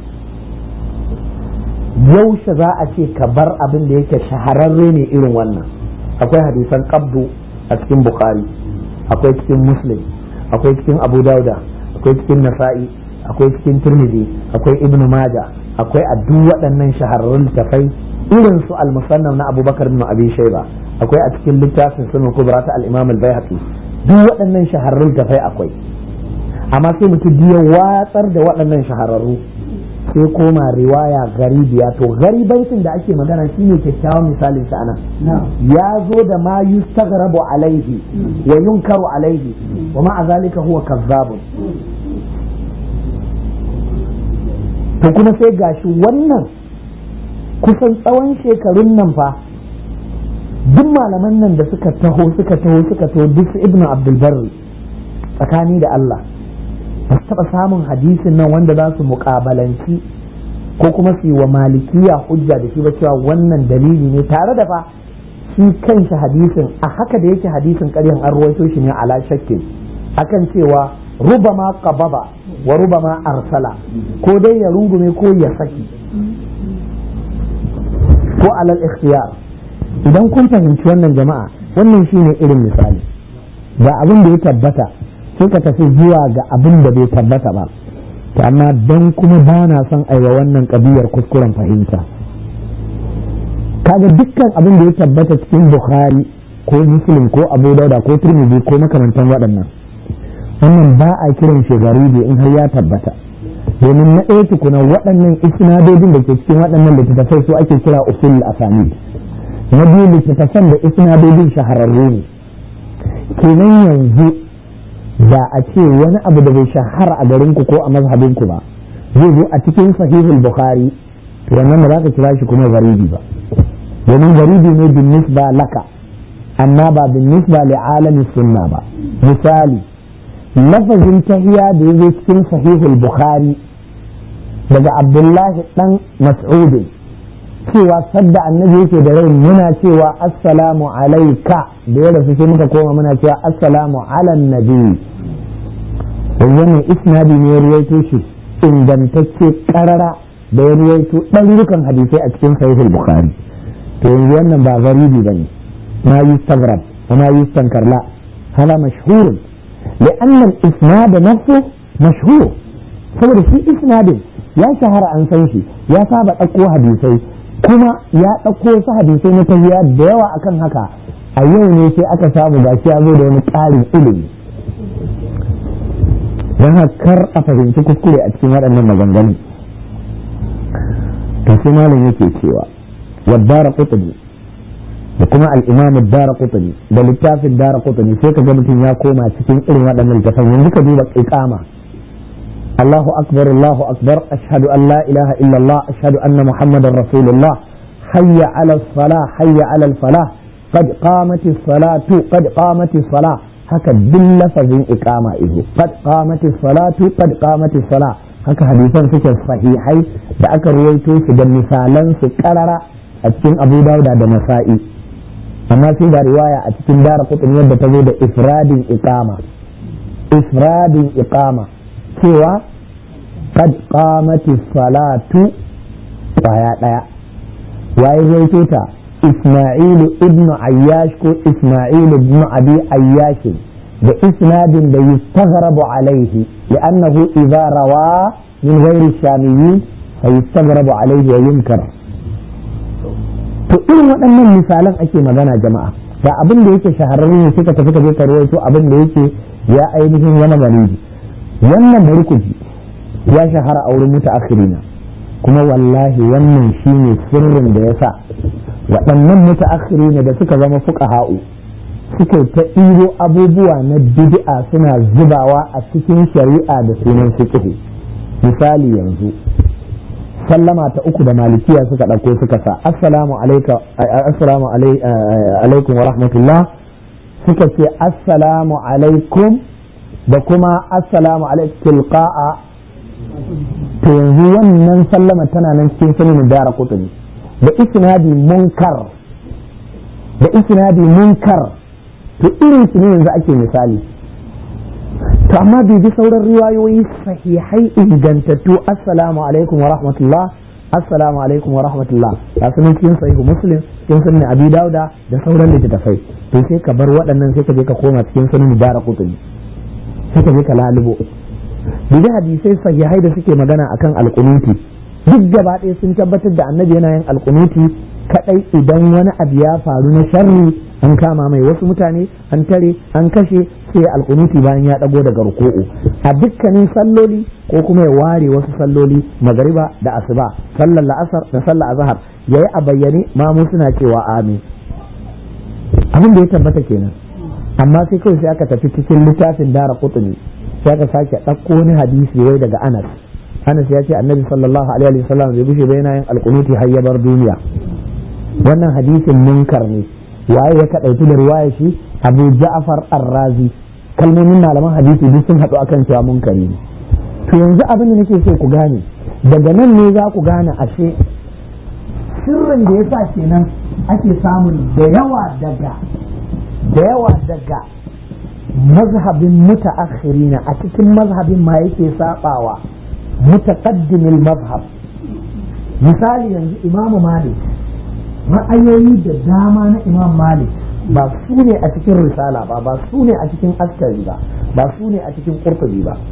yaushe za a ce ka bar abin da yake shahararre ne irin wannan akwai hadisan qabdu a cikin bukhari akwai cikin muslim akwai cikin abu dauda akwai cikin nasa'i akwai cikin turmizi akwai ibnu maja akwai a duk waɗannan shahararrun littafai irin su al-musannaf na abubakar ibn abi shayba akwai a cikin littafin sunan kubra ta al-imam al-baihaqi duk waɗannan shahararrun littafai akwai amma sai mutum ya watsar da waɗannan shahararru sai koma riwaya garibiya to garibancin da ake magana shine kyakkyawan misalin shi anan ya zo da ma yustaghrabu alaihi wa yunkaru alaihi wa ma zalika huwa kazzabun to kuma sai gashi wannan kusan tsawon shekarun nan fa duk malaman nan da suka taho suka taho suka taho duk su ibnu abdulbarri tsakani da Allah ba su taɓa samun hadisin nan wanda za su muƙabalanci ko kuma su yi wa malikiya hujja da shi ba cewa wannan dalili ne tare da fa shi kanshi hadisin a haka da yake hadisin ƙaryan an ruwaito shi ne ala shakkin akan cewa rubama qababa wa rubama arsala ko dai ya rungume ko ya saki ko alal ikhtiyar idan kun fahimci wannan jama'a wannan shine irin misali ga abin da ya tabbata sai ka tafi zuwa ga abin da bai tabbata ba to amma don kuma ba na son aiwa wannan kabiyar kuskuren fahimta kaga dukkan abin da ya tabbata cikin bukhari ko muslim ko abu dauda ko turmiji ko makamantan waɗannan wannan ba a kiran shi garibi in har ya tabbata domin na ɗaya tukuna waɗannan isnadodin da ke cikin waɗannan littattafai su ake kira usul asani na biyu littattafan da isnadodin shahararru ne kenan yanzu da a ce wani abu da bai shahara a garinku ko a mazhabinku ba zai zo a cikin sahihul bukhari to wannan ba za ka kira shi kuma garibi ba domin garibi ne bin nisba laka amma ba bin nisba li alamin sunna ba misali lafazin tahiya da ya zo cikin sahihul bukhari daga abdullahi dan mas'udin cewa sadda annabi yake da rai muna cewa assalamu alaika da ya rasu sai muka koma muna cewa assalamu ala nabi wannan isnadi ne ya ruwaito shi ingantacce karara da ya ruwaito ɗarurukan hadisai a cikin sahihul bukhari to yanzu wannan ba garibi ba ne ma yi stagrab wa ma yi stankarla hala mashhurun لأن الإسناد نفسه مشهور saboda shi isnadin ya shahara an san shi ya saba ɗauko hadisai kuma ya ɗauko wasu hadisai na tahiya da yawa akan haka a yau ne sai aka samu gashi ya zo da wani ƙarin ilimi don kar a fahimci kuskure a cikin waɗannan maganganu to sai malam yake cewa waddara qutbi da kuma al-imam ad-darqutni da littafin darqutni sai ka ga mutum ya koma cikin irin waɗannan littafan yanzu ka duba iqama Allahu akbar Allahu akbar ashhadu an la ilaha illa Allah ashhadu anna muhammadar rasulullah hayya ala salah hayya ala falah qad qamati salatu qad qamati salah haka duk lafazin iqama izo qad qamati salatu qad qamati salah haka hadisan suke sahihai da aka ruwaito su da misalan su karara a cikin Abu Dawud da Nasa'i amma sai da riwaya a cikin Dara Qutni yadda ta zo da ifradin iqama ifradin iqama cewa qad qamati salatu kwaya daya waye ruwaito ta Isma'il ibn Ayyash ko Isma'il ibn Abi Ayyash da isnadin da yustaghrabu alaihi li'annahu idza rawa min ghairi shamiyyin fa yustaghrabu alaihi wa yunkar to irin waɗannan misalan ake magana jama'a ga abin da yake shahararre ne suka tafi ka je ka rawaito abin da yake ya ainihin wani garibi wannan barkuji ya shahara a wurin mutaakhirina kuma wallahi wannan shine sirrin da yasa waɗannan mutaakhirina da suka zama fuqaha'u suke ta ɗiro abubuwa na bid'a suna zubawa a cikin shari'a da sunan fiqh misali yanzu sallama ta uku da malikiya suka ɗauko suka sa assalamu assalamu alaikum wa rahmatullah suka ce assalamu alaikum da kuma assalamu alaikum tilqa'a to yanzu wannan sallama tana nan cikin sunan dara kutuni da isnadi munkar da isnadi munkar to irin su ne yanzu ake misali to amma bai bi sauran riwayoyi sahihai ingantattu assalamu alaikum wa rahmatullah assalamu alaikum wa rahmatullah ga su cikin sahihu muslim cikin sunan abi dauda da sauran littattafai to sai ka bar waɗannan sai ka je ka koma cikin sunan dara kutuni sai ka je ka lalubo da hadisai sahihai da suke magana akan alkunuti duk gaba ɗaya sun tabbatar da annabi yana yin alkunuti kadai idan wani abu ya faru na sharri an kama mai wasu mutane an tare an kashe sai alkunuti bayan ya dago daga ruku'u a dukkanin salloli ko kuma ya ware wasu salloli magariba da asuba sallar la'asar da sallar azhar yayi a bayyane mamu suna cewa amin abin da ya tabbata kenan amma sai kawai sai aka tafi cikin littafin dara kutuni sai aka sake ɗauko wani hadisi wai daga anas anas ya ce annabi sallallahu alaihi wasallam bai gushe ba yana yin alkunuti har ya bar duniya wannan hadisin munkar ne waye ya kaɗaitu da riwaya shi abu ja'far ar-razi kalmomin malaman hadisi duk sun haɗu akan cewa munkari ne to yanzu abin da nake so ku gane daga nan ne za ku gane ashe sirrin da yasa kenan ake samun da yawa daga da yawa daga mazhabin mutaakhirina a cikin mazhabin ma yake sabawa mutaqaddimil mazhab misali yanzu imamu malik ra'ayoyi da dama na imam malik ba su ne a cikin risala ba ba su ne a cikin askari ba ba su ne a cikin kurtubi ba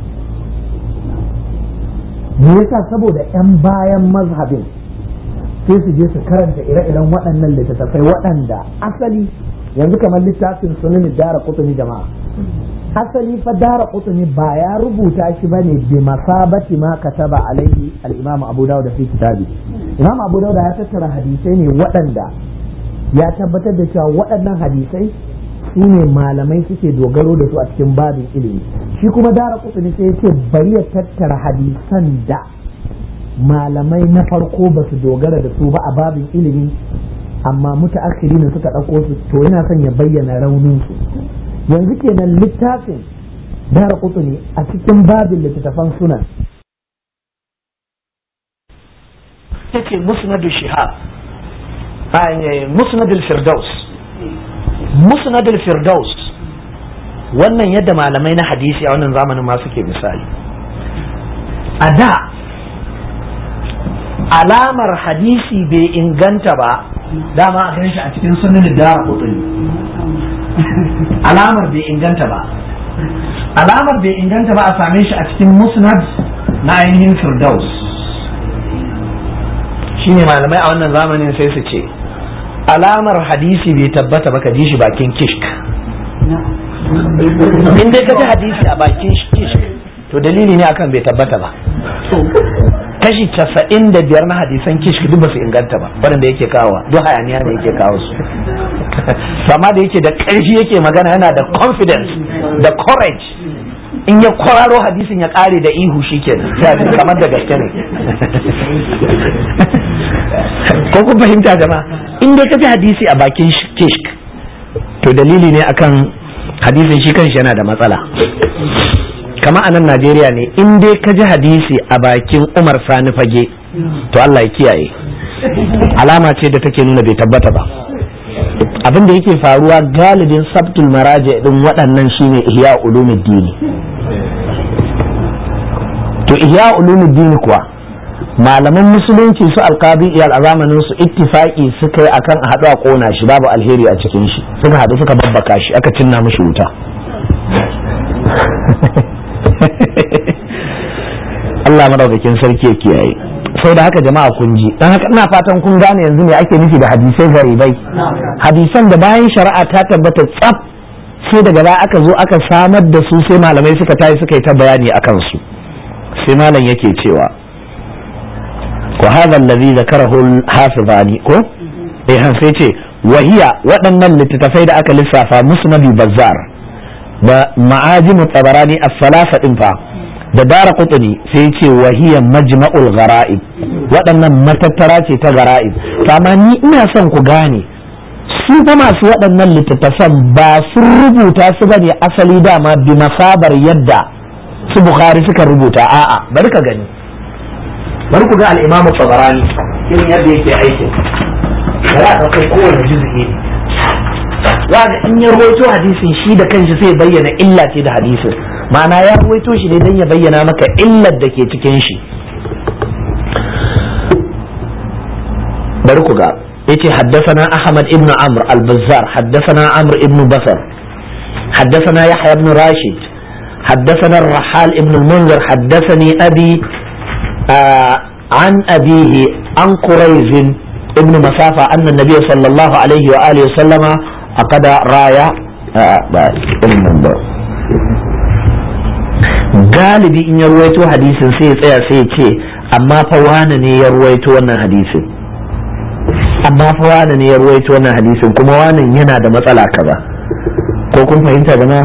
me yasa saboda 'yan bayan mazhabin sai su je su karanta ire-iren waɗannan littattafai waɗanda asali yanzu kamar littafin sunan dara kutuni jama'a asali fa dara kutuni ba ya rubuta shi bane bi masabati ma kataba alaihi al-imam abu dawud fi kitabi imam abu dawud ya tattara hadisai ne waɗanda ya tabbatar da cewa waɗannan hadisai su ne malamai suke dogaro da su a cikin babin ilimi shi kuma dara kutuni sai ya ce bari ya tattara hadisan da malamai na farko ba su dogara da su ba a babin ilimi amma mutaakhiri ne suka ɗauko su to yana son ya bayyana raunin su yanzu kenan littafin dara ne a cikin babin littattafan sunan take musnadu shihab musnadul firdaus musnadul firdaus wannan yadda malamai na hadisi a wannan zamanin ma suke misali a da alamar hadisi bai inganta ba dama a shi a cikin sunan da kutuni alamar bai inganta ba alamar bai inganta ba a same shi a cikin musnad na ainihin firdaus shine malamai a wannan zamanin sai su ce alamar hadisi bai tabbata ba ka ji shi bakin kishk in dai ka ji hadisi a bakin kishk to dalili ne akan bai tabbata ba kashi casa'in da biyar na hadisan kishk duk ba su inganta ba waɗanda yake kawo duk hayaniya ne yake kawo su sama da yake da ƙarfi yake magana yana da confidence da courage in ya kwararo hadisin ya ƙare da ihu shikenan kamar da gaske ne ko kun fahimta jama'a in dai ka ji hadisi a bakin kishk to dalili ne akan hadisin shi kanshi yana da matsala kama a nan najeriya ne in dai ka ji hadisi a bakin umar sani fage to allah ya kiyaye alama ce da take nuna bai tabbata ba abin da yake faruwa galibin sabtul maraje din waɗannan shine ihya ulumuddini to ihya ulumuddini kuwa malaman musulunci su alkabi iyal a zamanin su ittifaki suka yi akan a haɗu a ƙona shi babu alheri a cikin shi suka haɗu suka babbaka shi aka cinna mishi wuta Allah madaukakin sarki ya kiyaye sau da haka jama'a kun ji dan haka ina fatan kun gane yanzu me ake nufi da hadisai garibai hadisan da bayan shari'a ta tabbata tsaf sai daga baya aka zo aka samar da su sai malamai suka tayi suka yi ta bayani akan su sai malam yake cewa wa hadha allazi zakarahu al-hafizani ko eh han sai ce wahiya waɗannan littattafai da aka lissafa musnad bazzar da ma'ajimu tabarani as-salasa din fa da dara kutuni sai ce wahiya majma'ul gara'ib waɗannan matattara ce ta gara'ib amma ni ina son ku gane su fa masu waɗannan littattafan ba sun rubuta su bane asali dama bi masabar yadda su bukhari suka rubuta a'a bari ka gani bari ku ga al-imam tabarani irin yadda yake aikin bari a ɗauko kowane juz'i wanda in ya rawaito hadisin shi da kanshi sai bayyana illa ce da hadisin ma'ana ya rawaito shi ne don ya bayyana maka illar da ke cikin shi bari ku ga yace haddathana ahmad ibn amr al-bazzar haddathana amr ibn basar haddathana yahya ibn rashid حدثنا الرحال ابن المنذر حدثني أبي آه عن أبيه عن قريز ابن مسافة أن النبي صلى الله عليه وآله وسلم أقد راية آه galibi in ya ruwaito hadisin sai ya tsaya sai ya ce amma fa wane ne ya ruwaito wannan hadisin amma fa wane ne ya ruwaito wannan hadisin kuma wane yana da matsala kaza ko kun fahimta gama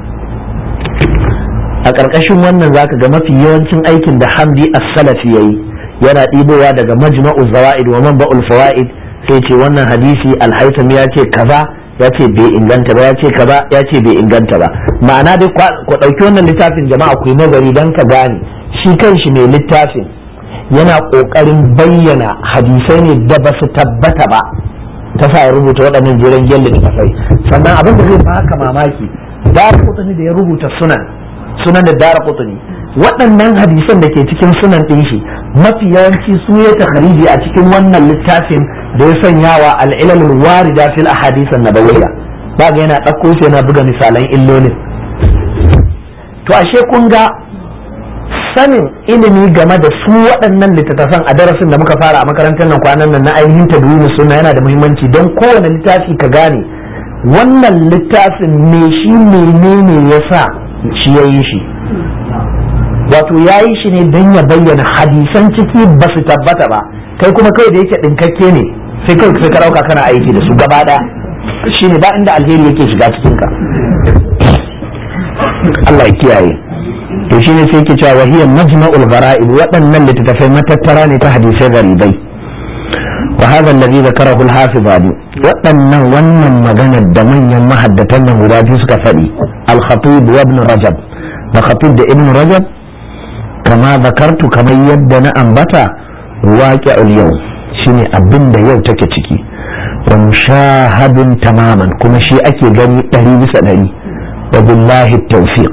a ƙarƙashin wannan zaka ga mafi yawancin aikin da hamdi as-salafi yayi yana ɗibowa daga majma'u zawaid wa manba'ul fawaid sai ce wannan hadisi al-haytham ya ce kaza ya ce bai inganta ba ya ce kaza ya ce bai inganta ba ma'ana dai ku ɗauki wannan littafin jama'a ku yi nazari don ka gane shi kanshi mai littafin yana ƙoƙarin bayyana hadisai ne da ba su tabbata ba ta sa ya rubuta waɗannan jiran gyalla da kafai sannan abin da zai baka mamaki dara kutuni da ya rubuta sunan sunan da dara kutuni waɗannan hadisan da ke cikin sunan ɗin shi mafi yawanci su ya takhariji a cikin wannan littafin da ya sanya wa al'ilalul warida fil ahadisan nabawiyya ba ga yana ɗauko shi yana buga misalan illolin to ashe kun ga sanin ilimi game da su waɗannan littattafan a darasin da muka fara a makarantar nan kwanan nan na ainihin tadwini suna yana da muhimmanci don kowane littafi ka gane wannan littafin me shi menene ya sa shi ya yi shi wato ya yi shi ne don ya bayyana hadisan ciki ba su tabbata ba kai kuma kai da yake ɗinkakke ne sai kai sai ka ɗauka kana aiki da su gaba ɗaya shi ne ba inda alheri yake shiga cikinka Allah ya kiyaye to shine sai yake cewa wahiyar majma'ul gara'ib waɗannan littattafai matattara ne ta hadisai garibai wa hadha alladhi zakarahu al-hafizani waɗannan wannan maganar da manyan mahaddatan nan guda biyu suka faɗi al-khatib wa ibn rajab da khatib da ibn rajab kama zakartu kamar yadda na ambata waqi'ul yau shine abin da yau take ciki wa mushahadun tamaman kuma shi ake gani ɗari bisa ɗari wa billahi tawfiq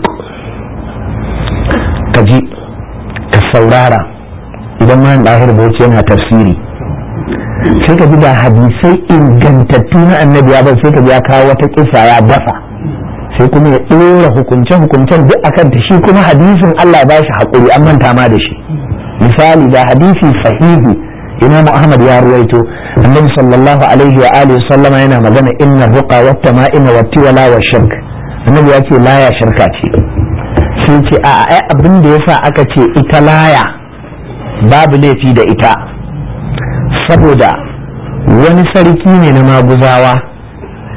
ka ji ka saurara idan ma ɗahir bauchi yana tafsiri sai ka ji da hadisai ingantattu na annabi ya bai sai ka ya kawo wata kisa ya dafa sai kuma ya ɗora hukunce-hukuncen duk akan ta shi kuma hadisin Allah ba shi haƙuri an manta ma da shi misali da hadisi sahihi imam ahmad ya ruwaito annabi sallallahu alaihi wa alihi sallama yana magana inna ruqa wa tama'ima wa tiwala wa shirk annabi ya ce laya shirka ce sai ce a ai abin da yasa aka ce ita laya babu laifi da ita saboda wani sarki ne na maguzawa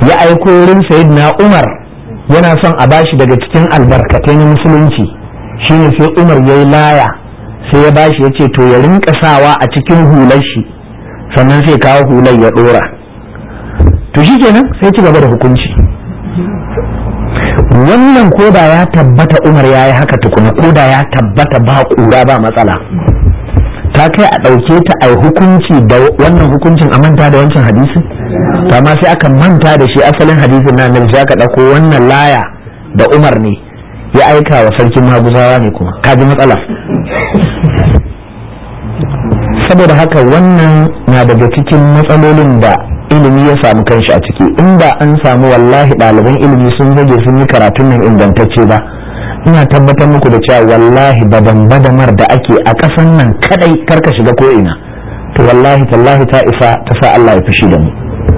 ya aiko wurin sayyidina umar yana son a bashi daga cikin albarkatai na musulunci shine sai umar ya yi laya sai ya bashi ya ce to ya rinka sawa a cikin hular shi sannan sai kawo hular ya dora to shi kenan sai ci gaba da hukunci wannan koda ya tabbata umar ya yi haka tukuna koda ya tabbata ba kura ba matsala ta kai a ɗauke ta a hukunci da wannan hukuncin a manta da wancan hadisi amma sai aka manta da shi asalin hadisin na nan sai aka ɗauko wannan laya da umar ne ya aika wa sarkin maguzawa ne kuma kaji matsala saboda haka wannan na daga cikin matsalolin da ilimi ya samu kanshi a ciki inda an samu wallahi ɗaliban ilimi sun zage sun yi karatun nan ingantacce ba ina tabbatar muku da cewa wallahi badan badamar da ake a ƙasan nan kadai karka shiga ko ina to wallahi tallahi ta isa ta sa Allah ya fushi da mu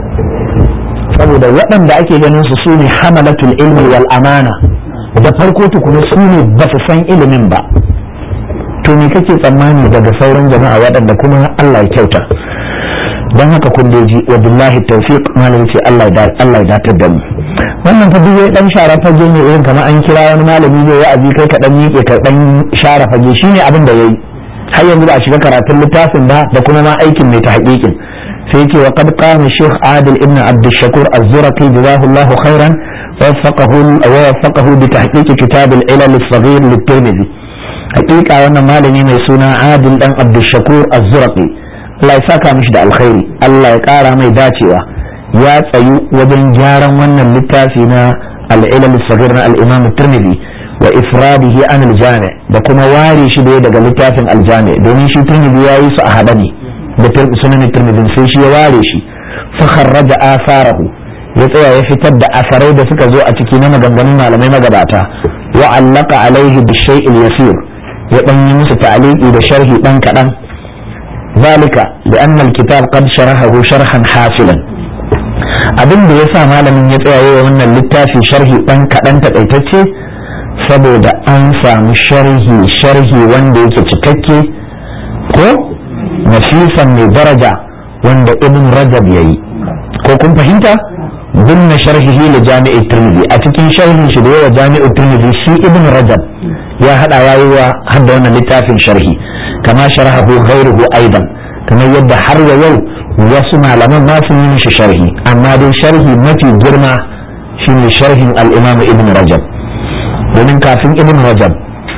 saboda waɗanda ake ganin su su ne hamalatul ilmi wal amana da farko tukuna su ne ba su san ilimin ba to me kake tsammani daga sauran jama'a waɗanda kuma Allah ya kyauta don haka kun ji wa billahi tawfiq malam ce Allah ya Allah ya datar da mu wannan fa duk dan share fage ne irin kamar an kira wani malami ne wa'azi kai ka dan miƙe ka dan share fage shine abin da yayi har yanzu ba a shiga karatun littafin ba da kuma ma aikin mai tahqiqin sai yake wa qad qama shaykh adil ibn abd shakur az-zurqi jazahu khairan ووفقه ووفقه بتحقيق كتاب العلل الصغير للترمذي حقيقة وانا مالني mai suna عادل دان عبد الشكور الزرقي Allah ya saka mishi da alkhairi Allah ya kara mai dacewa ya tsayu wajen gyaran wannan littafi na al-ilal sagir na al-imam tirmidhi wa ifradihi an al-jami' da kuma ware shi da daga littafin al-jami' domin shi tirmidhi ya yi su a hada ne da sunan tirmidhi sai shi ya ware shi fa kharraja asarahu ya tsaya ya fitar da asarai da suka zo a ciki na maganganun malamai magabata wa allaka alaihi bi shay'il yasir ya dan yi musu ta'liqi da sharhi dan kadan zalika li anna al-kitab qad sharahahu sharhan hasilan abin da yasa malamin ya tsaya yayin wannan littafi sharhi dan kadan takaitacce saboda an samu sharhi sharhi wanda yake cikakke ko nafisan mai daraja wanda ibn rajab yayi ko kun fahimta ضمن شرحه لجامع الترمذي أتكين شرح شدوى جامع الترمذي شي ابن رجب يا هذا وايوا هذا وانا لتافين شرحي كما شرحه غيره أيضا كما يبدا حر يو وسمع لما ما في من شرحي أما دي شرحي ما في جرمة شين شرح الإمام ابن رجب ومن كافين ابن رجب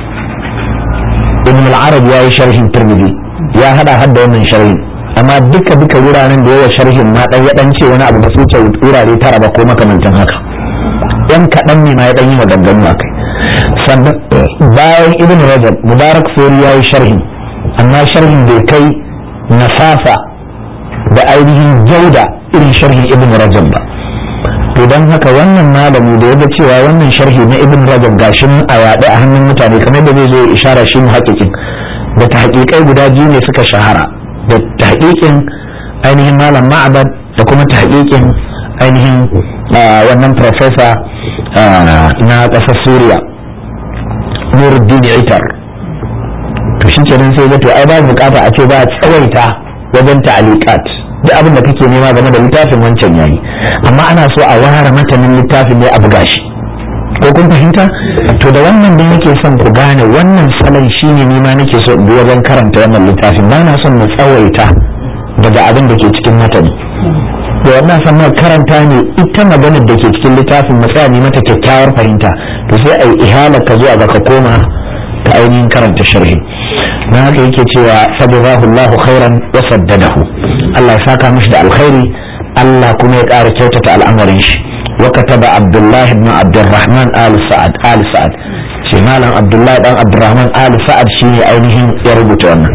ابن العرب يا شرح الترمذي يا هذا هذا وانا شرحي amma duka duka wuraren da yawa sharhin ma dan ya dan ce wani abu da su ce wurare tara ba ko makamantan haka yan kaɗan ne ma ya dan yi maganganu a kai sannan bayan ibn rajab mubarak sori ya yi sharhin amma sharhin bai kai nasafa da ainihin jauda irin sharhin ibn rajab ba to don haka wannan malami da ya ga cewa wannan sharhi na ibn rajab gashin a yaɗe a hannun mutane kamar da zai zo ishara shi mu haƙiƙin da ta haƙiƙai guda biyu ne suka shahara da tahqiqin ainihin malam ma'abad da kuma tahqiqin ainihin wannan professor na ƙasar suriya nuruddin itar to shi kenan sai to ai ba bukata a ce ba a tsawaita wajen ta'aliqat duk abin da kake nema game da littafin wancan yayi amma ana so a ware matanin littafin ne a buga shi ko kun fahimta to da wannan ne nake son ku gane wannan salon shine ni ma nake so in bi wajen karanta wannan littafin ba na son mu tsawaita daga abin da ke cikin matani da wannan san mu karanta ne ita maganar da ke cikin littafin mu tsaya ne mata kyakkyawar fahimta to sai ai ihalar ka zuwa ga ka koma ka ainihin karanta sharhi na haka yake cewa sabidahu Allahu khairan wa saddadahu Allah ya saka mishi da alkhairi Allah kuma ya ƙara kyautata al'amarin shi وكتب عبد الله بن عبد الرحمن آل سعد آل سعد shi malam abdullahi dan abdurrahman ali sa'ad shine ainihin ya rubuta wannan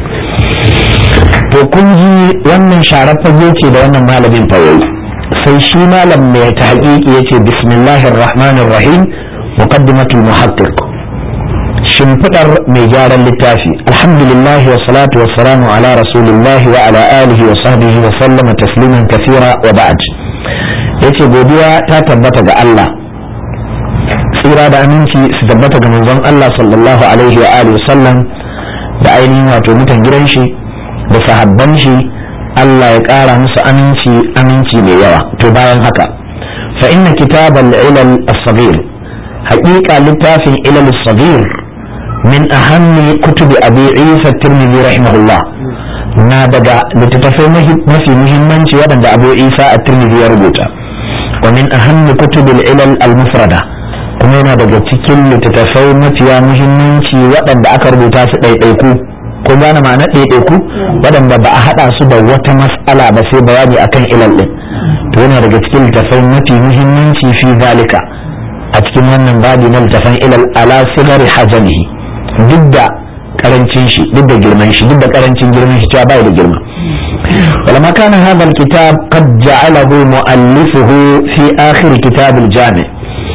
to kun ji wannan sharar fage ce da wannan malamin fa yayi sai shi malam mai ta haƙiƙi yace bismillahir rahmanir rahim muqaddimatul muhaqqiq shimfidar mai gyaran littafi alhamdulillah wa salatu wa salamu ala rasulillah wa ala alihi wa sahbihi wa sallama tasliman kathira wa ba'd yace godiya ta tabbata ga Allah tsira da aminci su tabbata ga manzon Allah sallallahu alaihi wa alihi sallam da ainihin wato mutan gidan shi da sahabban shi Allah ya ƙara musu aminci aminci mai yawa to bayan haka fa inna kitab al-ilal as-saghir haqiqa littafin ilal as-saghir min ahammi kutub abi isa at-tirmidhi rahimahullah na daga littattafai mafi muhimmanci waɗanda abu isa at-tirmidhi ya rubuta wa min ahammi kutub al-ilal al-mufrada kuma yana daga cikin littattafai mafiya muhimmanci waɗanda aka rubuta su ɗaiɗaiku ko gane ma'anar ɗaiɗaiku waɗanda ba a haɗa su da wata mas'ala ba sai bayani akan ilal ɗin to yana daga cikin littattafai mafi muhimmanci fi zalika a cikin wannan babi na littattafan ilal ala sigari hajamihi duk da karancin shi duk da girman shi duk da karancin girman shi cewa bai da girma ولما كان هذا الكتاب قد جعله مؤلفه في آخر كتاب الجامع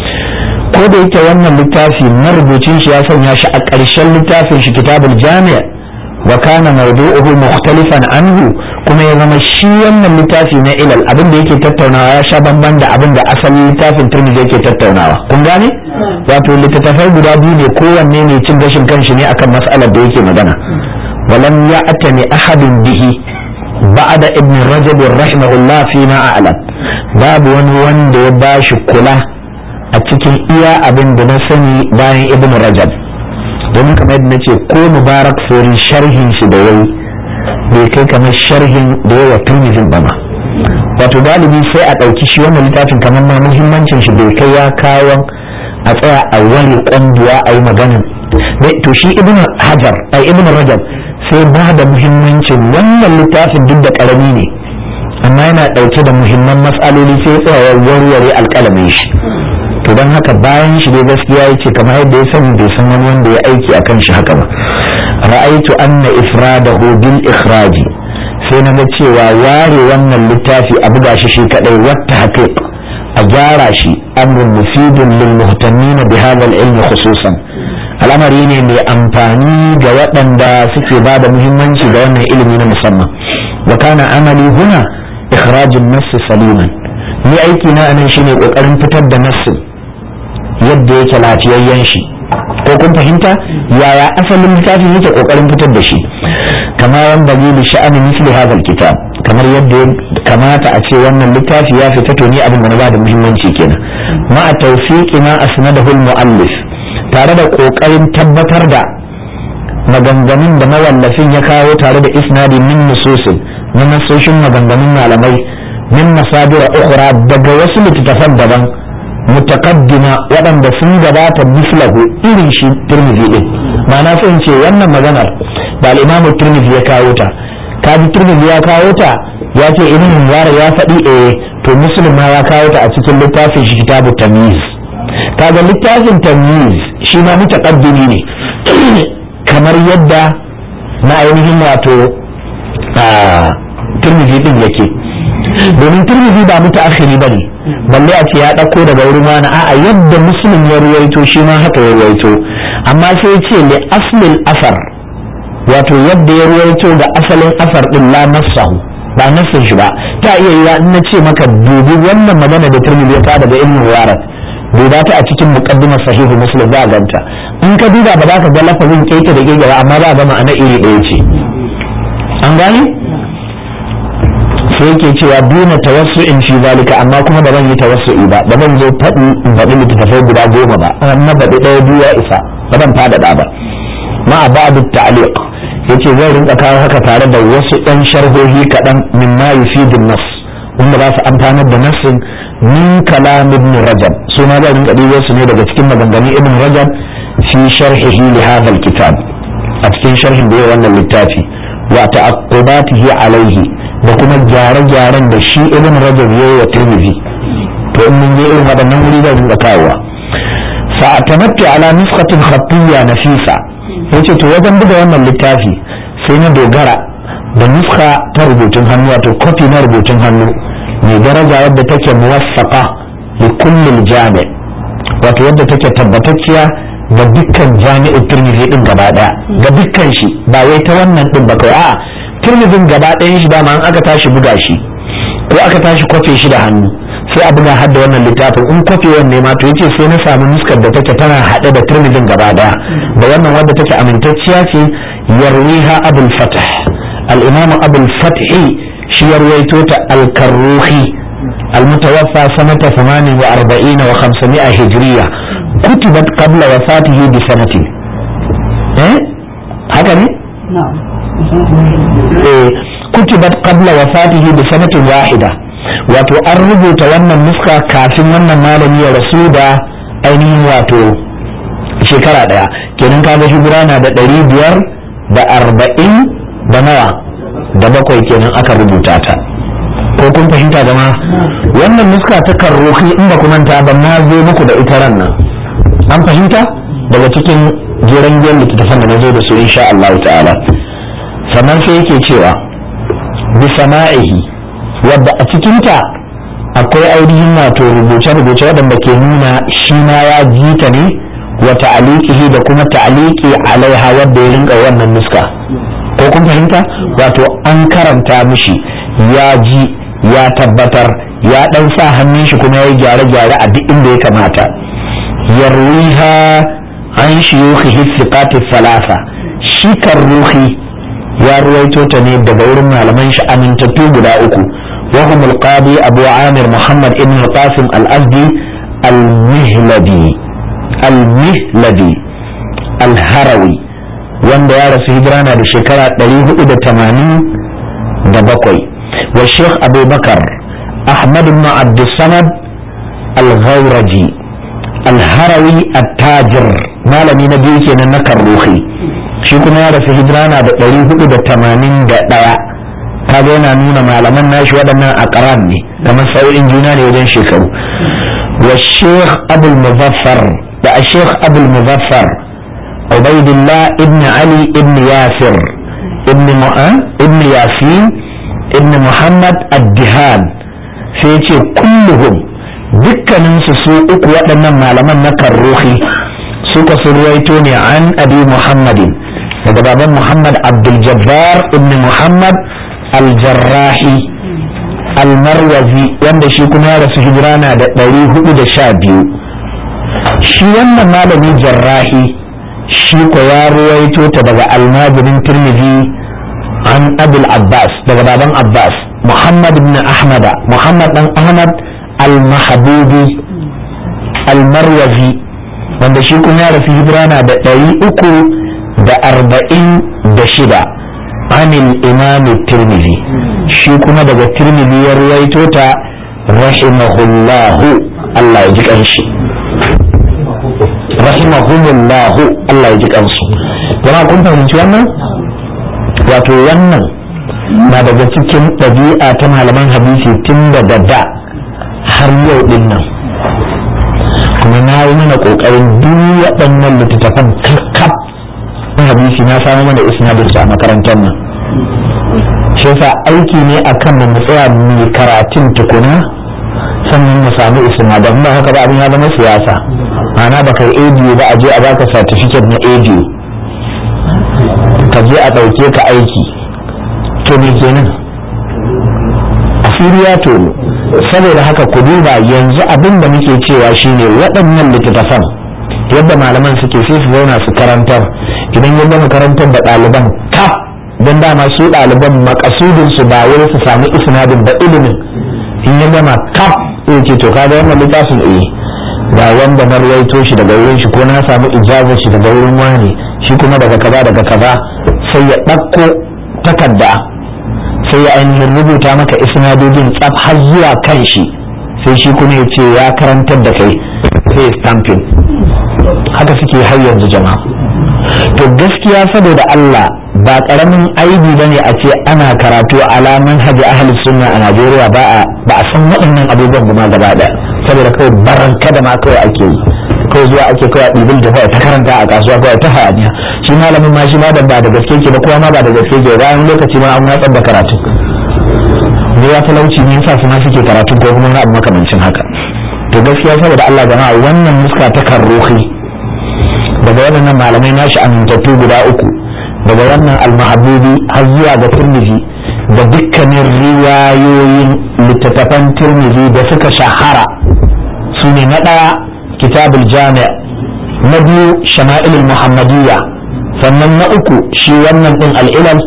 ko da yake wannan littafi marubucin shi ya sanya shi a ƙarshen littafin shi kitabul jami' wa kana mawdu'uhu mukhtalifan anhu kuma ya zama shi wannan littafi na ilal abin da yake tattaunawa ya sha bamban da abin da asalin littafin turmi yake tattaunawa kun gane wato littattafai guda biyu ne kowanne ne cin gashin kanshi ne akan mas'alar da yake magana walam ya'tani ahadin bihi ba'da ibn rajab rahimahullah fi ma a'lam babu wani wanda ya bashi kula a cikin iya abin da na sani bayan ibn rajab domin kamar yadda nace ko mubarak sori sharhin shi da yayi bai kai kamar sharhin da yawa turmizin ba ma wato galibi sai a ɗauki shi wannan littafin kamar ma muhimmancin shi bai kai ya kawo a tsaya a wani ƙwanduwa a yi magana to shi ibn hajar ai ibn rajab sai ba da muhimmancin wannan littafin duk da ƙarami ne amma yana ɗauke da muhimman matsaloli sai tsaya warware alƙalamin shi to don haka bayan shi dai gaskiya ya ce kamar yadda ya sani bai san wani wanda ya aiki akan shi haka ba ra'aitu anna ifradahu bil ikhraji sai na ga cewa ware wannan littafi a buga shi shi kadai wata haqiq a gyara shi amrun mufidun lil muhtammin bi hadha al ilm khususan al'amari ne mai amfani ga waɗanda suke ba da muhimmanci ga wannan ilimi na musamman wa kana amali huna ikhrajun nass saliman ni aiki na anan shine kokarin fitar da nassin yadda yake lafiyayyen shi ko kun fahimta yaya asalin littafin yake kokarin fitar da shi kama yan dalili sha'anin misli hadha kitab kamar yadda ya kamata a ce wannan littafi ya fita to ni abin da na bada muhimmanci kenan ma a tawfiqi ma asnadahu al-muallif tare da kokarin tabbatar da maganganun da mawallafin ya kawo tare da isnadi min nususin na nasoshin maganganun malamai min masadira ukhra daga wasu littattafan daban mutaqaddima waɗanda sun gabata mislahu irin shi turmizi din ma'ana sai ce wannan maganar da al-imam turmizi ya kawo ta kaji turmizi ya kawo ta ya ce ibn mubarak ya faɗi eh to muslim ma ya kawo ta a cikin littafin shi kitabu tamyiz kaga littafin tamyiz shi ma mutaqaddimi ne kamar yadda na ainihin wato a turmizi din yake domin turmizi ba muta akhiri ba ne balle a ce ya ɗauko daga wurin wani a'a yadda muslim ya ruwaito shi ma haka ya ruwaito amma sai ce li aslil asar wato yadda ya ruwaito da asalin asar din la nassahu ba nassin shi ba ta iya yiwa in na ce maka dubi wannan magana da turmizi ya daga ilmin mubarak duba ta a cikin muqaddimar sahihu muslim za a ganta in ka duba ba za ka ga lafazin keke da keke ba amma za a ga ma'ana iri ɗaya ce an gane sai yake cewa duna tawassu'in fi zalika amma kuma da ban yi tawassu'i ba da ban zo faɗi in faɗi littattafai guda goma ba amma baɗi ɗaya biyu ya isa ba ban faɗaɗa ba ma a ba'du ta'liq yace zai rinka kawo haka tare da wasu ɗan sharhohi kaɗan min ma yufidun nas wanda za su amfanar da nassin min kalam ibn rajab su ma zai rinka ɗibo su ne daga cikin maganganun ibn rajab fi sharhihi li hadha kitab a cikin sharhin da ya wannan littafi wa ta'aqqubatihi alaihi da kuma gyare-gyaren da shi ibn rajab yayi wa tirmidhi to in mun je irin waɗannan wuri zai rinka kawowa fa atamattu ala nuskhatin khattiyya nafisa yace to wajen buga wannan littafi sai na dogara da nuska ta rubutun hannu wato kofi na rubutun hannu mai daraja wadda take muwaffaqa li kulli jami' wato wadda take tabbatacciya ga dukkan jami'in tirmidhi din gaba daya ga dukkan shi ba wai ta wannan din ba kai a'a turmizin gaba ɗayan shi dama an aka tashi buga shi ko aka tashi kwafe shi da hannu sai a buga hadda wannan littafin in kwafe wanne ma to yace sai na samu nuskar da take tana haɗe da turmizin gaba ɗaya da wannan wadda take amintacciya ce yarwiha abul fatah al-imam abul fathi shi ya ruwaito ta al-karruhi المتوفى سنة 48 و500 هجرية كتبت قبل وفاته بسنة إيه؟ هكذا نعم إيه كتبت قبل وفاته بسنة واحدة wato an rubuta wannan nuska kafin wannan malami ya rasu da ainihin wato shekara daya kenan kaga hijira na da ɗari biyar da arba'in da nawa da bakwai kenan aka rubuta ta ko kun fahimta jama wannan nuska ta karrohi in ba ku manta ba na zo muku da ita ran nan an fahimta daga cikin jeren biyan littattafan da na zo da su insha Allah ta'ala sannan sai yake cewa bi sama'ihi wadda a cikinta akwai ainihin wato rubuce-rubuce waɗanda ke nuna shi ma ya ji ta ne wa ta'aliqihi da kuma ta'aliqi alaiha wadda ya rinka wannan nuska ko kun fahimta wato an karanta mishi ya ji ya tabbatar ya dan sa hannun shi kuma ya yi gyare-gyare a duk inda ya kamata yarwiha an shiyukhihi thiqati thalatha shi karruhi ya ruwaito ta ne daga wurin malaman shi amintattu guda uku وهم القاضي أبو عامر محمد ابن القاسم الأزدي المهلدي المهلدي الهروي wanda ya rasu hijira na da shekara 487 wa sheikh abubakar ahmad ibn abdussamad al-ghawraji al-harawi at-tajir malami na biyu kenan na karruhi shi kuma ya rasu hijira na da 481 kaga yana nuna malaman nashi waɗannan aqran ne kamar sau'in juna ne wajen shekaru wa sheikh abul muzaffar da sheikh abul muzaffar ubaidillah ibn ali ibn yasir ibn mu'an ibn yasin ibn muhammad ad-dihan sai ce kulluhum dukkanin su su uku waɗannan malaman na karruhi suka surwaito ne an abi muhammadin daga baban muhammad abdul jabbar ibn muhammad aljarrahi almarwazi wanda shi kuma ya rasu hijira na da ɗari hudu da sha biyu shi wannan malami jarrahi shi ko ya ruwaito ta daga almajirin turmizi an abul abbas daga baban abbas muhammad ibn ahmada muhammad dan ahmad al-mahabubi almarwazi wanda shi kuma ya rasu hijira na da ɗari uku da arba'in da shida عن الإمام الترمذي شي كما دغ الترمذي يرويتو تا رحمه الله الله يجيك أنشي رحمهم الله الله يجيك أنشي جماعة كنت فهمت wannan wato wannan na daga cikin ɗabi'a ta malaman hadisi tun da da har yau din nan kuma na yi mana ƙoƙarin duk waɗannan littattafan kakkaf hadisi na samu mana isnadin a makarantar nan shi yasa aiki ne akan mu tsaya mu karatun tukuna sannan mu samu isnadan ba haka ba abin ya zama siyasa ana ba kai ADU ba a je a baka certificate na ADU ka je a ɗauke ka aiki to me kenan asiriya to saboda haka ku duba yanzu abin da muke cewa shine waɗannan littattafan yadda malaman suke sai su zauna su karantar idan ya gama karantar da ɗaliban kaf don dama su ɗaliban makasudin su ba wai su sami isnadin da ilimin in ya gama kaf sai ce to kaga wannan littafin eh ga wanda na rawaito shi daga wurin shi ko na samu ijazar shi daga wurin wani shi kuma daga kaza daga kaza sai ya ɗauko takarda sai ya ainihin rubuta maka isnadojin tsaf har zuwa kan shi sai shi kuma ya ce ya karantar da kai sai stamping haka suke har yanzu jama'a to gaskiya saboda Allah ba karamin aibi bane a ce ana karatu alaman haji ahli sunna a Najeriya ba a ba a san waɗannan abubuwan ba ma gaba daya saboda kawai baranka da ma kawai ake yi kawai zuwa ake kawai ɗibin da kawai ta karanta a kasuwa kawai ta hayaniya shi malamin ma shi ma da ba da gaske ke ba kowa ma ba da gaske ke bayan lokaci ma an watsar da karatu ne ya talauci ne yasa su ma suke karatu ko kuma na abu makamancin haka to gaskiya saboda Allah jama'a wannan muska ta karruhi daga waɗannan malamai nashi amintattu guda uku daga wannan almahabubi har zuwa ga turmizi da dukkanin riwayoyin littattafan turmizi da suka shahara su ne na ɗaya kitabul jami' na biyu shama'ilul muhammadiyya sannan na uku shi wannan ɗin al'ilal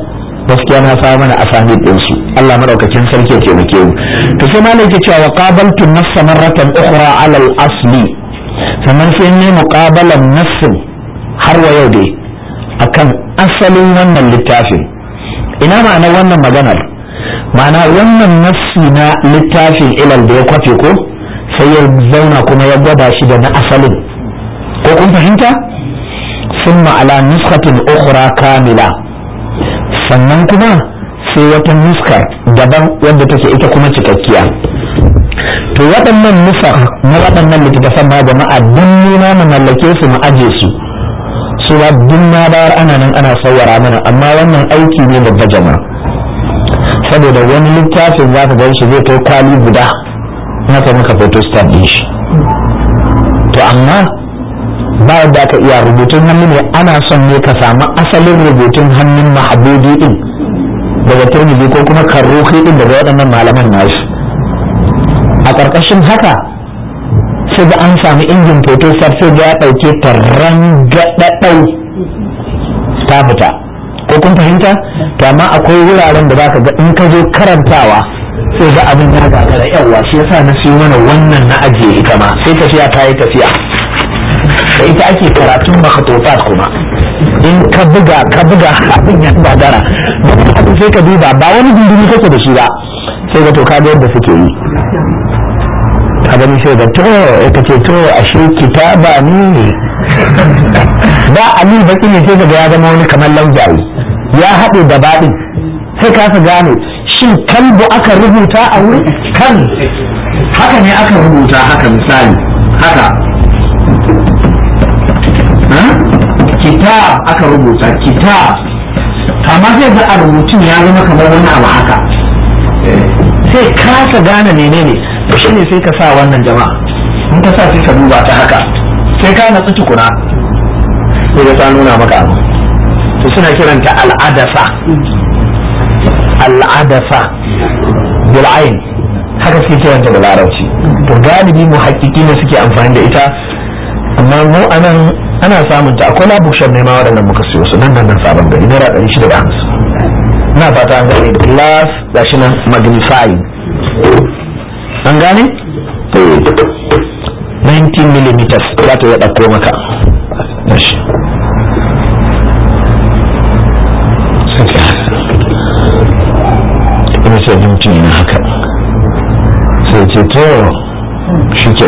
gaskiya na samu mana asani din su Allah madaukakin sarki ya taimake mu to sai malai yake cewa qabaltu nafsa marratan ukhra ala al-asli sannan sai ne muqabalan nafsin har wa yau dai akan asalin wannan littafin ina ma'anar wannan maganar ma'ana wannan nafsi na littafin ilal da ya kwafe ko sai ya zauna kuma ya gwada shi da na asalin ko kun fahimta sun ma'ala nuskatin ukhra kamila sannan kuma sai wata nuskar daban wadda take ita kuma cikakkiya to waɗannan nusa na waɗannan littattafan ma jama'a duk nuna mu mallake su mu aje su su ba duk na bayar ana nan ana sawara mana amma wannan aiki ne babba jama'a saboda wani littafin za ka gan shi zai kai kwali guda na kai maka photostat din shi to amma ba yadda aka iya rubutun hannu ne ana son ne ka samu asalin rubutun hannun mahabudi din daga turmizi ko kuma karroki din daga waɗannan malaman nasu a ƙarƙashin haka sai ga an sami injin photostat sai ga ya ɗauke ta rangaɗaɗau ta fita ko kun fahimta to amma akwai wuraren da zaka ga in ka zo karantawa sai ga abin ya gagara yawa shi yasa na siyo mana wannan na ajiye ita ma sai tafiya ta yi tafiya da ita ake karatun makhatofat kuma in ka buga ka buga abin ya gagara abin sai ka duba ba wani dindini kake da shi ba sai ga to ka ga yadda suke yi ka gani sai ga to ka ce to ashe kitaba ne ba ali baki ne sai ga ya zama wani kamar laujayi ya haɗe da baɗin sai ka su gane shin kalbu aka rubuta a wuri kan haka ne aka rubuta haka misali haka kitab aka rubuta kitab amma sai ga a rubutun ya zama kamar wani abu haka sai kasa gane menene to shine sai ka sa wannan jama'a in ka sa sai ka duba ta haka sai ka natsu tukuna sai ta nuna maka abu to suna kiranta al'adasa al'adasa bil'ain haka suke kiranta da larabci to galibi mu hakiki ne suke amfani da ita amma mu anan ana samun ta akwai labushan ne ma waɗannan muka siyo su nan nan nan sabon gari naira ɗari shida da hamsin ina fata an gane glass gashi nan magnifying an gane 19 millimeters za ta iya ɗauko maka gashi ina ce mutum yana haka sai ce to shi ke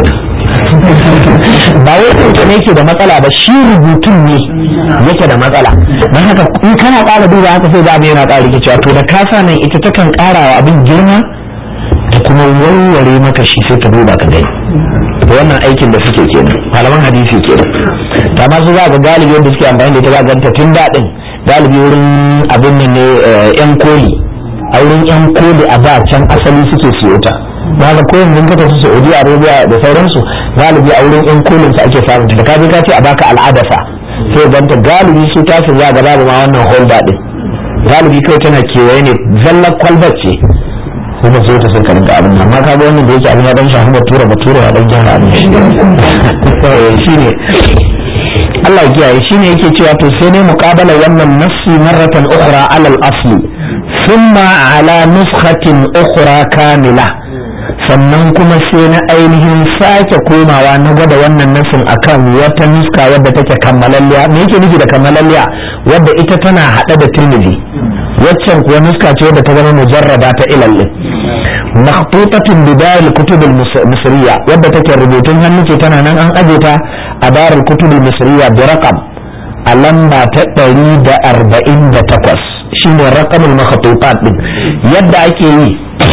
ba wai kanka ne yake da matsala ba shi rubutun ne yake da matsala don haka in kana ƙara duba haka sai da yana ƙara rikicewa to da kasa nan ita takan ƙara wa abin girma da kuma warware maka shi sai ka duba ka gani wannan aikin da suke kenan malaman hadisi kenan ta ma su za ga galibi wanda suke amfani da ita za ganta tun daɗin galibi wurin abin nan ne yan koli a wurin yan koli a da can asali suke siyo ta ba ga koyin mun ka tafi Saudi Arabia da sauransu galibi a wurin yan kolin su ake samun ta da kaje ka ce a baka al'adasa sai ganta galibi su tasu za ga babu ma wannan holder din galibi kai tana kewaye ne zallar kwalbar ce kuma sai ta saka rinka abin amma ka ga wannan da yake abin ya dan shafi batura batura ya dan gyara abin shi ne Allah ya kiyaye shine yake cewa to sai ne muqabala wannan nafsi marratan ukhra ala al-asli thumma ala nuskhatin ukhra kamila sannan kuma sai na ainihin sake komawa na gwada wannan nasin akan wata nuska wadda take kammalalliya me yake nufi da kammalalliya wadda ita tana hada da tirmidhi waccan kuwa nuska ce wadda ta zama mujarraba ta ilallin makhtutatun bidayil kutubul misriya wadda take rubutun hannu ce tana nan an aje ta a darul kutubul misriya bi raqam a lamba ta 148 shine raqamul makhtutat din yadda ake yi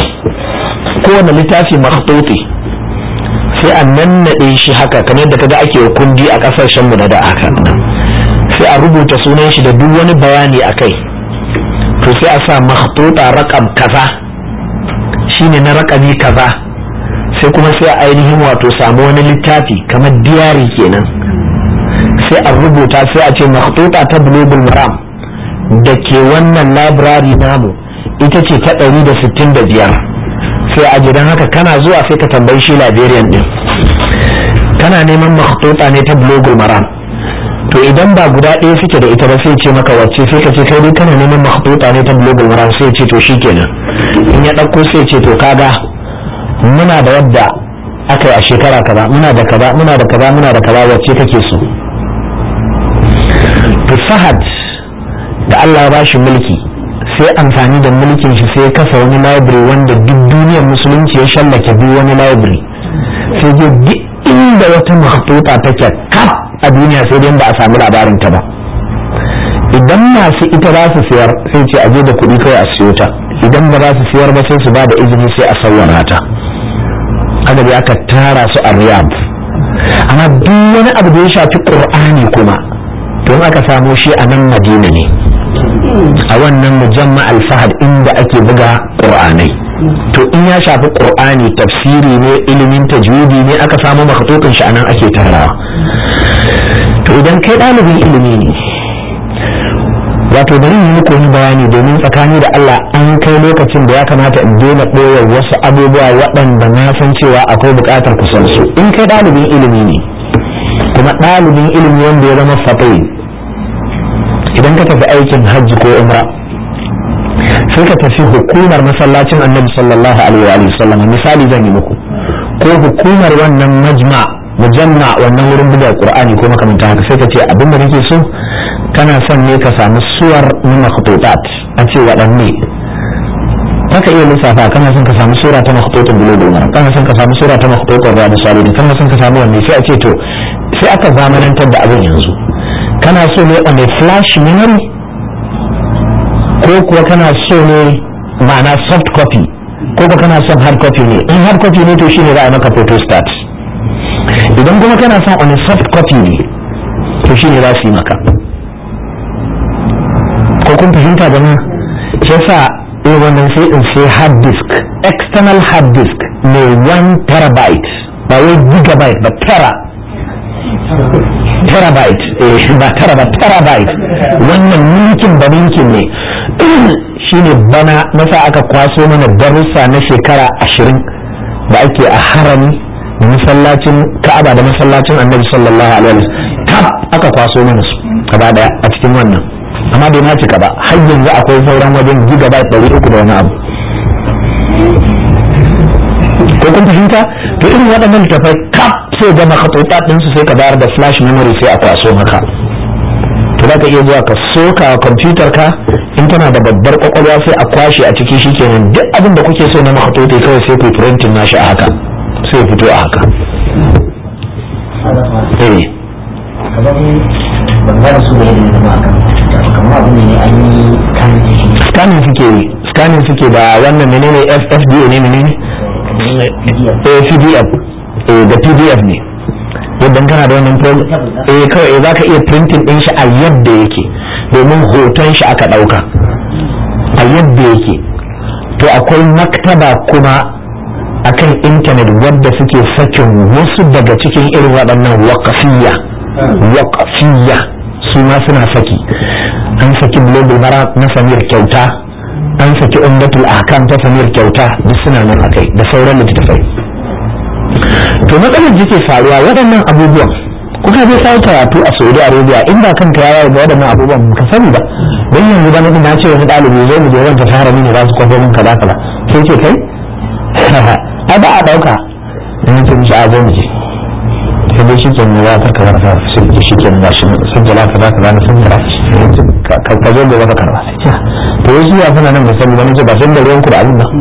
kowane littafi makhtuti sai a nannaɗe shi haka kamar yadda kaga ake kundi a ƙasashen mu na da haka sai a rubuta sunan shi da duk wani bayani a kai to sai a sa makhtuta raqam kaza shine na raƙami kaza sai kuma sai a ainihin wato samu wani littafi kamar diyari kenan sai a rubuta sai a ce makhtuta ta bulugul maram da ke wannan library namu ita ce ta ɗari da sittin da biyar sai a gidan haka kana zuwa sai ka tambayi shi librarian din kana neman makhtuta ne ta bulugul maram to idan ba guda ɗaya suke da ita ba sai ce maka wacce sai ka ce kai dai kana neman mahbuta ne ta global maram sai ce to shikenan in ya ɗauko sai ce to kaga muna da wadda aka yi a shekara kaza muna da kaza muna da kaza muna da kaza wacce kake so to fahad da Allah ya bashi mulki sai amfani da mulkin shi sai kasa wani library wanda duk duniyar musulunci ya shallake duk wani library sai je duk inda wata mahtuta take kaf a duniya sai dai ba a samu labarin ta ba idan masu ita za su siyar sai ce aje da kuɗi kawai a siyo ta idan ba za su siyar ba sai su ba da izini sai a sawwara ta aka bi aka tara su a riyadh amma duk wani abu da ya shafi qur'ani kuma to aka samo shi a nan madina ne a wannan mujamma al-fahad inda ake buga qur'anai to in ya shafi qur'ani tafsiri ne ilimin tajwidi ne aka samu makhatutun shi anan ake tarawa to idan kai ɗalibin ilimi ne wato bari yi muku wani bayani domin tsakani da Allah an kai lokacin da ya kamata in daina ɓoye wasu abubuwa waɗanda na san cewa akwai buƙatar ku san su in kai ɗalibin ilimi ne kuma ɗalibin ilimi wanda ya zama fatai idan ka tafi aikin hajji ko umra sai ka tafi hukumar masallacin annabi sallallahu alaihi wa sallam misali zan yi muku ko hukumar wannan majma mujamma wannan wurin buga qur'ani ko makamantan haka sai ka ce abin da nake so kana son ne ka samu suwar na makhtutat a ce waɗanne haka iya lissafa kana son ka samu sura ta makhtutun bulugul maram kana son ka samu sura ta makhtutun riyadu salihin kana son ka samu wanne sai a ce to sai aka zamanantar da abin yanzu kana so ne on a flash memory ko kuwa kana so ne ma'ana soft copy ko kuwa kana son hard copy ne in hard copy ne to shine za a maka photo start idan kuma kana son on a soft copy ne to shine za su yi maka ko kun fahimta jama'a shi yasa eh wannan sai in sai hard disk external hard disk mai 1 terabyte ba wai gigabyte ba tera terabyte eh ba tera ba terabyte wannan ninkin ba ninkin ne shine bana nasa aka kwaso mana darussa na shekara ashirin da ake a harami da masallacin ka'aba da masallacin annabi sallallahu alaihi wasallam kaf aka kwaso mana su gaba daya a cikin wannan amma bai ma cika ba har yanzu akwai sauran wajen gigabyte ɗari uku da wani abu ko kun fahimta to irin waɗannan littafai kaf sai ga makhatota ɗinsu sai ka bayar da flash memory sai a kwaso maka to za ka iya zuwa ka soka kwamfutar ka in tana da babbar kwakwalwa sai a kwashe a ciki shikenan duk abin da kuke so na makhatota kawai sai ku printing nashi a haka sai fito a haka eh ban gane su da yadda zama akan kamar abin ne an yi kan scanning suke yi scanning suke da wannan menene FFDA ne menene eh PDF eh da PDF ne yadda kana da wannan program eh kawai za ka iya printing din shi a yadda yake domin hoton shi aka dauka a yadda yake to akwai maktaba kuma akan intanet wadda suke sakin wasu daga cikin irin waɗannan waƙafiyya waƙafiyya su ma suna saki an saki global mara na samir kyauta an saki umdatul ahkam ta samir kyauta duk suna nan akai da sauran littattafai to matsalar da ke faruwa waɗannan abubuwan kuka je sai karatu a Saudi Arabia in ba kanka ya yawo waɗannan abubuwan ka sani ba dan yanzu ba na ce wani ɗalibi zo mu je wanda ta harami ne za su kwafo min kaza kaza sai ce kai ai ba a ɗauka in ce mishi a zo mu je sai dai shike ne ya karka karfa sai ji shike ne gashi sun jala kaza kaza na sun jira ka ka zo gobe ka karba sai ce to wasu ya fana nan ba sani ba nace ba san da ruwan ku da abin ba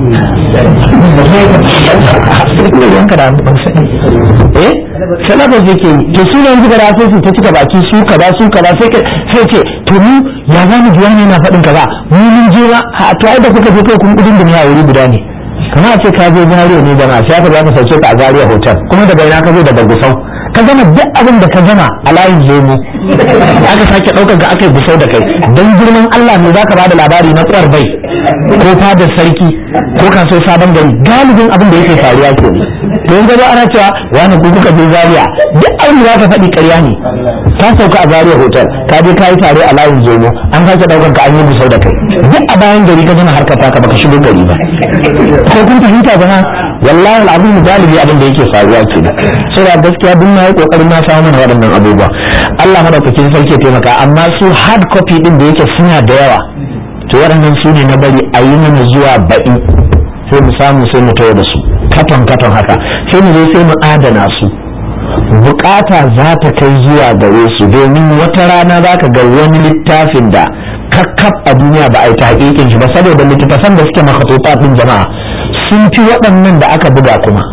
sai da ruwan ka da abin ba sani eh salabas yake yi to su yanzu ga sai su ta cika baki su kaza su kaza sai sai ce to mu ya za mu ji wani yana faɗin kaza mu mun je ba to ai da kuka je kai kun kudin da ne a wuri guda ne kama a ce ka je zariya ne jama'a sai aka za ka sauke ka a zariya hotel kuma daga ina ka zo daga gusau ka gama duk abin da ka gama a layin lemu aka sake ɗaukar ka aka yi gusau da kai don girman Allah ne za ka ba da labari na kuwar bai ko fadar sarki ko kaso sabon gari galibin abin da yake faruwa ke to yanzu ba ana cewa wani ku kuka je zariya duk abin da za ka faɗi ƙarya ne ka sauka a zariya hotel ka je ka yi tare a layin zomo an sake ɗaukar ka an yi gusau da kai duk a bayan gari ka gama harkar taka baka shigo gari ba ko kun fahimta ba wallahi al'azim galibi abin da yake faruwa ke sai da gaskiya duk na yi kokarin na samu mana waɗannan abubuwa Allah madaukakin sarki ya taimaka amma su hard copy din da yake suna da yawa to waɗannan su ne na bari a yi mana zuwa baɗi sai mu samu sai mu tawo da su katon katon haka sai mu zo sai mu adana su bukata za ta kai zuwa gare su domin wata rana za ka ga wani littafin da kakkaf a duniya ba a yi ta hakikin shi ba saboda littattafan da suke makatofa ɗin jama'a sun fi waɗannan da aka buga kuma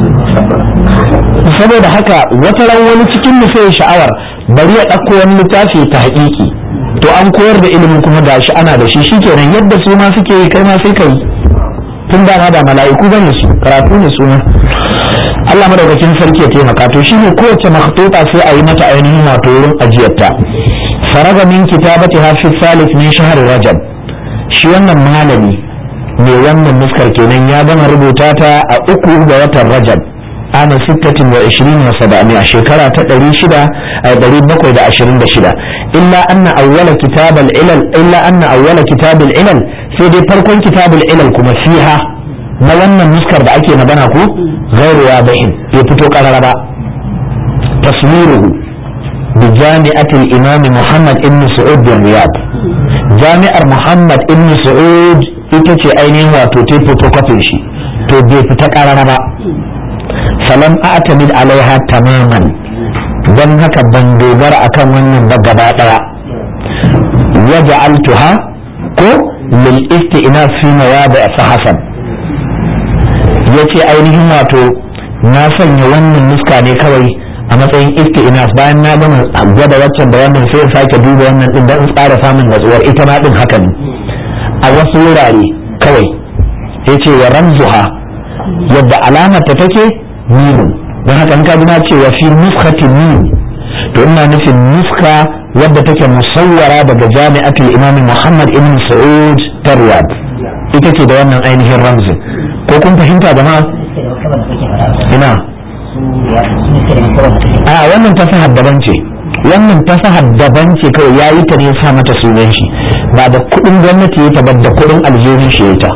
saboda haka wata ran wani cikin mu sai sha'awar bari ya ɗauko wani littafi ta haƙiƙi to an koyar da ilimin kuma gashi ana da shi shikenan yadda su ma suke yi kai ma sai ka yi tun da ma da mala'iku bane su karatu ne su ma Allah madaukakin sarki ya taimaka to shine kowace makhtuta sai a yi mata ainihin wato wurin ajiyarta faraga min kitabati hafi salif min shahr rajab shi wannan malami mai wannan nuskar kenan ya gama rubuta ta a uku ga watan rajab ana sittatin wa ishirin wa saba'ami a shekara ta ɗari shida a ɗari bakwai da ashirin da shida illa anna awwala kitabal ilal illa anna awwala kitabal ilal sai dai farkon kitabul ilal kuma fiha na wannan nuskar da ake magana ko ghairu wadihin bai fito karara ba taswiruhu bi jami'atil imam muhammad ibn su'ud bin riyad jami'ar muhammad ibn su'ud ita ce ainihin wato ta photocopy shi to bai fita karara ba falam a'tamid alaiha tamaman don haka ban dogara akan wannan ba gaba daya waja'altuha ko lil isti'naf fi mawadi fa hasan yace ainihin wato na sanya wannan nuska ne kawai a matsayin isti'naf bayan na gama gwada waccan da wannan sai in sake duba wannan din don tsara samun natsuwar ita ma din haka ne a wasu wurare kawai yace wa ramzuha yadda alamar ta take mimun don haka in ka na ce wa fi nuskati min to ina nufin nuska wadda take musawwara daga jami'atul imam muhammad ibn sa'ud tarwad ita ce da wannan ainihin ramzin ko kun fahimta jama'a ina a wannan fasahar daban ce wannan fasahar daban ce kawai ya yi ta ne sa mata sunan shi ba da kuɗin gwamnati ya ta ba da kuɗin aljihun shi ya ta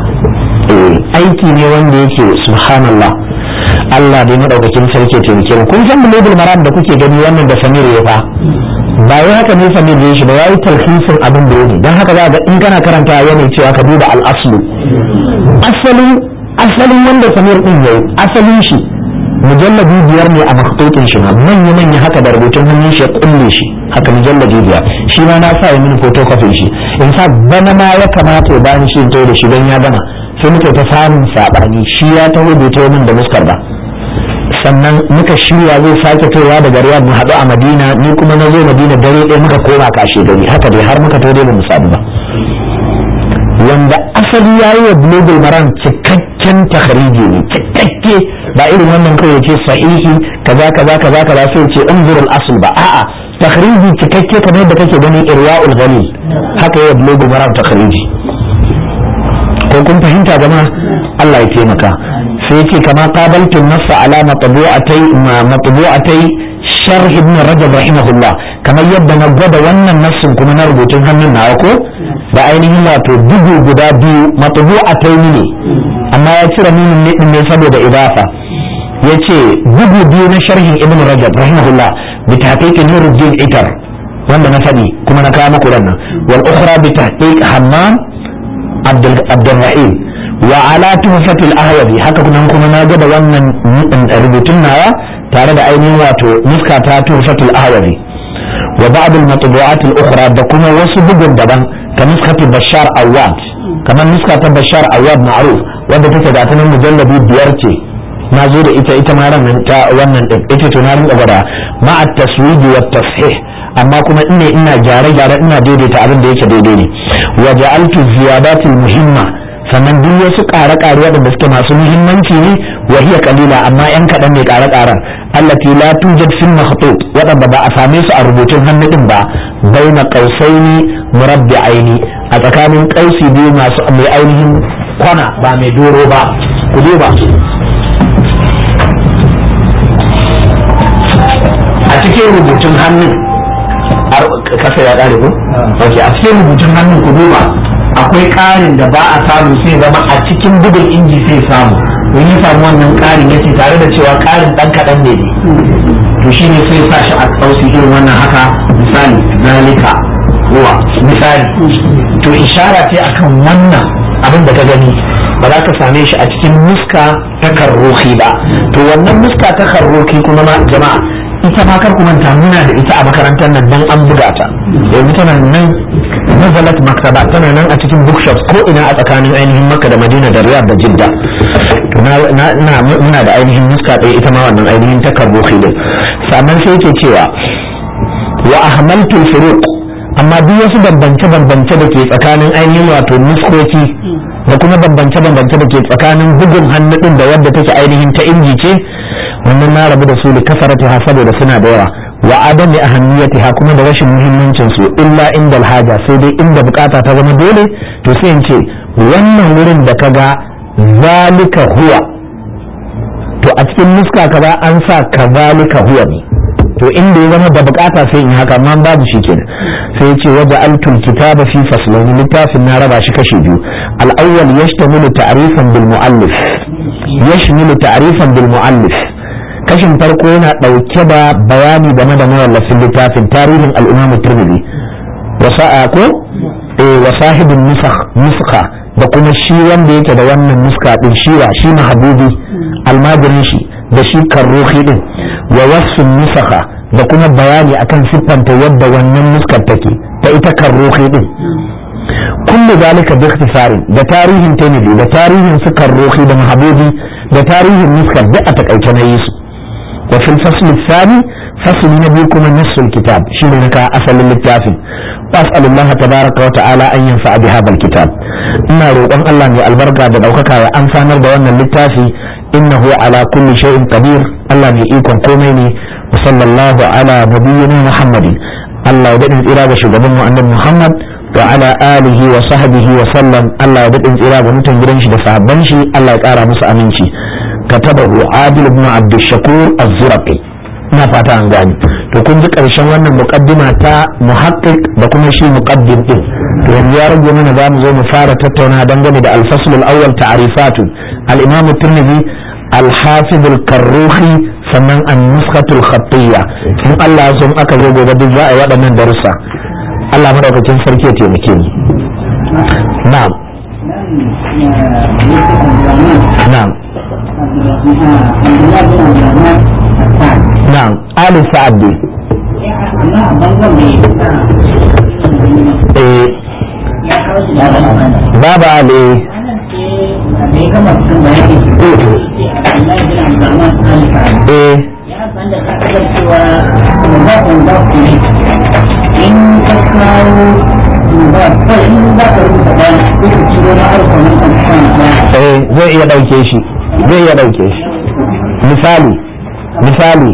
aiki ne wanda yake subhanallah Allah dai madaukakin sarki taimake mu kun san bulugul maram da kuke gani wannan da Samir ya fa ba wai haka ne Samir ya shi ba yayi talhisin abin da yake dan haka za ga in kana karanta yana cewa ka duba al-aslu asalin asalin wanda Samir din yayi asalin shi mujalladi biyar ne a maktutin shi manya manya haka da rubutun hannun shi ya kulle shi haka mujalladi biyar shi ma na sa ya mini photocopy shi in sa bana ma ya kamata ya bani shi in tawo da shi dan ya gama sai muka ta samun saɓani shi ya taho bai taho min da muskar ba sannan muka shirya zai sake kaiwa daga riyad mu haɗu a madina ni kuma na zo madina dare ɗaya muka koma kashe gari haka dai har muka taho dai ba mu samu ba wanda asali ya yi wa global maran cikakken takhariji ne cikakke ba irin wannan kawai ce sahihi kaza kaza kaza kaza sai ce unzurul asl ba a'a takhariji cikakke kamar yadda kake ganin irwaul ghalil haka ya global maran takhariji ko kun fahimta jama'a Allah ya taimaka sai yake kama qabaltu nassa ala matbu'atai ma matbu'atai sharh ibn rajab rahimahullah kamar yadda na gwada wannan nassin kuma na rubutun hannun nawa ko da ainihin wato bugu guda biyu matbu'atai ne amma ya cire minin ne din ne saboda idafa yace bugu biyu na sharhin ibn rajab rahimahullah bi tahqiq nuruddin itar wanda na faɗi kuma na kawo muku nan wal ukhra bi tahqiq hammam abdulrahim wa ala tuhfatil ahwazi haka kuma kuma na ga da wannan rubutun nawa tare da ainihin wato nuska ta tuhfatul ahwazi wa ba'd al matbu'at al ukhra da kuma wasu bugun daban ka nuskatu bashar awad kamar nuska ta bashar awad ma'ruf wanda take da ta mujalladi biyar ce na zo da ita ita ma ran ta wannan din ita to na rinka gwada ma'a taswidi wa tashih amma kuma ina ina gyare-gyare ina daidaita abin da yake daidai ne wa ja'altu ziyadatil muhimma sannan duk wasu ƙare-ƙare waɗanda suke masu muhimmanci ne wa hiya qalila amma yan kaɗan ne ƙare-ƙaren allati la tujad fil makhtut waɗanda ba a same su a rubutun hannu din ba baina qausaini murabbi'aini a tsakanin ƙausi biyu masu mai ainihin kwana ba mai doro ba ku duba a cikin rubutun hannun kasa ya ƙare ko? ok a cikin rubutun hannun ku duba akwai ƙarin da ba a samu sai zama a cikin bugun inji sai samu in ya samu wannan ƙarin ya ce tare da cewa ƙarin ɗan kaɗan ne ne to shi ne sai sa shi a kausi irin wannan haka misali zalika huwa misali to ishara ce akan wannan abin da ka gani ba za ka same shi a cikin muska ta karroki ba to wannan muska ta karroki kuma ma jama'a ita ma kar ku manta muna da ita a makarantar nan dan an buga ta yanzu tana nan nazalat maktaba tana nan a cikin bookshops ko ina a tsakanin ainihin makka da madina da riyadh da jidda to na muna da ainihin muska ɗaya ita ma wannan ainihin ta karroki din sannan sai yake cewa wa ahmaltu furuq amma duk wasu bambance-bambance da ke tsakanin ainihin wato nuskoki da kuma bambance-bambance da ke tsakanin bugun hannu din da wadda take ainihin ta inji ce wannan na rabu da su da kafarata ha saboda suna da yawa wa adami ahammiyati ha kuma da rashin muhimmancin su illa inda alhaja sai dai inda bukata ta zama dole to sai in ce wannan wurin da kaga zalika huwa to a cikin nuska kaza an sa kazalika huwa ne to inda ya zama da bukata sai in haka amma babu shi kenan sai ya ce waje altul kitaba fi faslaini littafin na raba shi kashi biyu al-awwal yashtamilu ta'rifan bil mu'allif yashmilu ta'rifan bil mu'allif kashin farko yana dauke da bayani game da mawallafin littafin tarihin al-imam tirmidhi wa sa'a ko eh wa sahibin nusakh nuskha da kuma shi wanda yake da wannan nuska din shiwa shi mahabubi almajirin shi da shi karruhi din wa wasu nusaka da kuma bayani akan siffanta yadda wannan nuskar take ta ita karruhi din kullu zalika bi ikhtisari da tarihin Tirmidhi da tarihin su karruhi da mahabubi da tarihin nuskar da a takaice na yi su wa fil fasl thani fasli na biyu kuma nassul kitab shine naka asalin littafin واسال الله تبارك وتعالى ان ينفع بهذا الكتاب ina roƙon Allah mai albarka da ɗaukaka ya amfanar da wannan littafi innahu ala kulli shay'in qadir Allah mai ikon komai ne wa sallallahu ala nabiyyina Muhammadin Allah ya daɗin tsira ga shugaban mu annabi Muhammad wa ala alihi wa sahbihi wa sallam Allah ya daɗin tsira ga mutan gidan shi da sahabban shi Allah ya ƙara musu aminci katabahu Adil ibn Abdul Shakur az-Zurqi ina fata an gani to kun ji karshen wannan muqaddima ta muhaqqiq da kuma shi muqaddim din to yanzu ya rage mana za mu zo mu fara tattauna dangane da al-fasl al-awwal ta'rifatu al-imam at-tirmidhi al-hafiz al-karruhi sannan an-nuskhatu al-khattiyya in Allah ya so aka zo gobe duk za a yi waɗannan darussa Allah madaukakin sarki ya taimake ni na'am na'am na'am ali sa'ad dai eh baba ali eh in ka kawo ba kai in za ka rubuta ba ko ka ciro na arko nan kan kan eh zai iya dauke shi zai iya dauke shi misali misali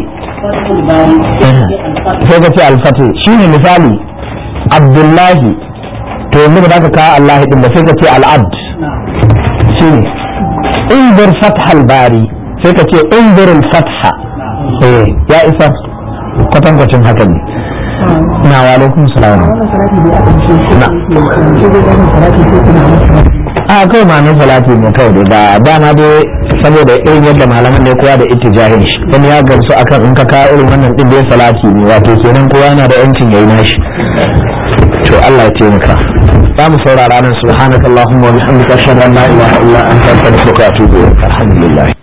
sai ka ce alfatu shi ne misali abdullahi to yanzu ba za ka kawo allahi din ba sai ka ce al'abd shi ne indir fathal bari sai ka ce indir fatha eh ya isa kwatankwacin haka ne na wa alaikum salam na a kai ma na salati ne kawai da dama dai saboda irin yadda malaman ne kowa da ittijahin shi wani ya gamsu akan in ka kawo irin wannan din dai salati ne wato kenan kowa yana da yancin yayi nashi to Allah ya taimaka za mu saurara nan subhanakallahumma wa bihamdika ashhadu an la ilaha illa anta astaghfiruka wa atubu ilaik alhamdulillah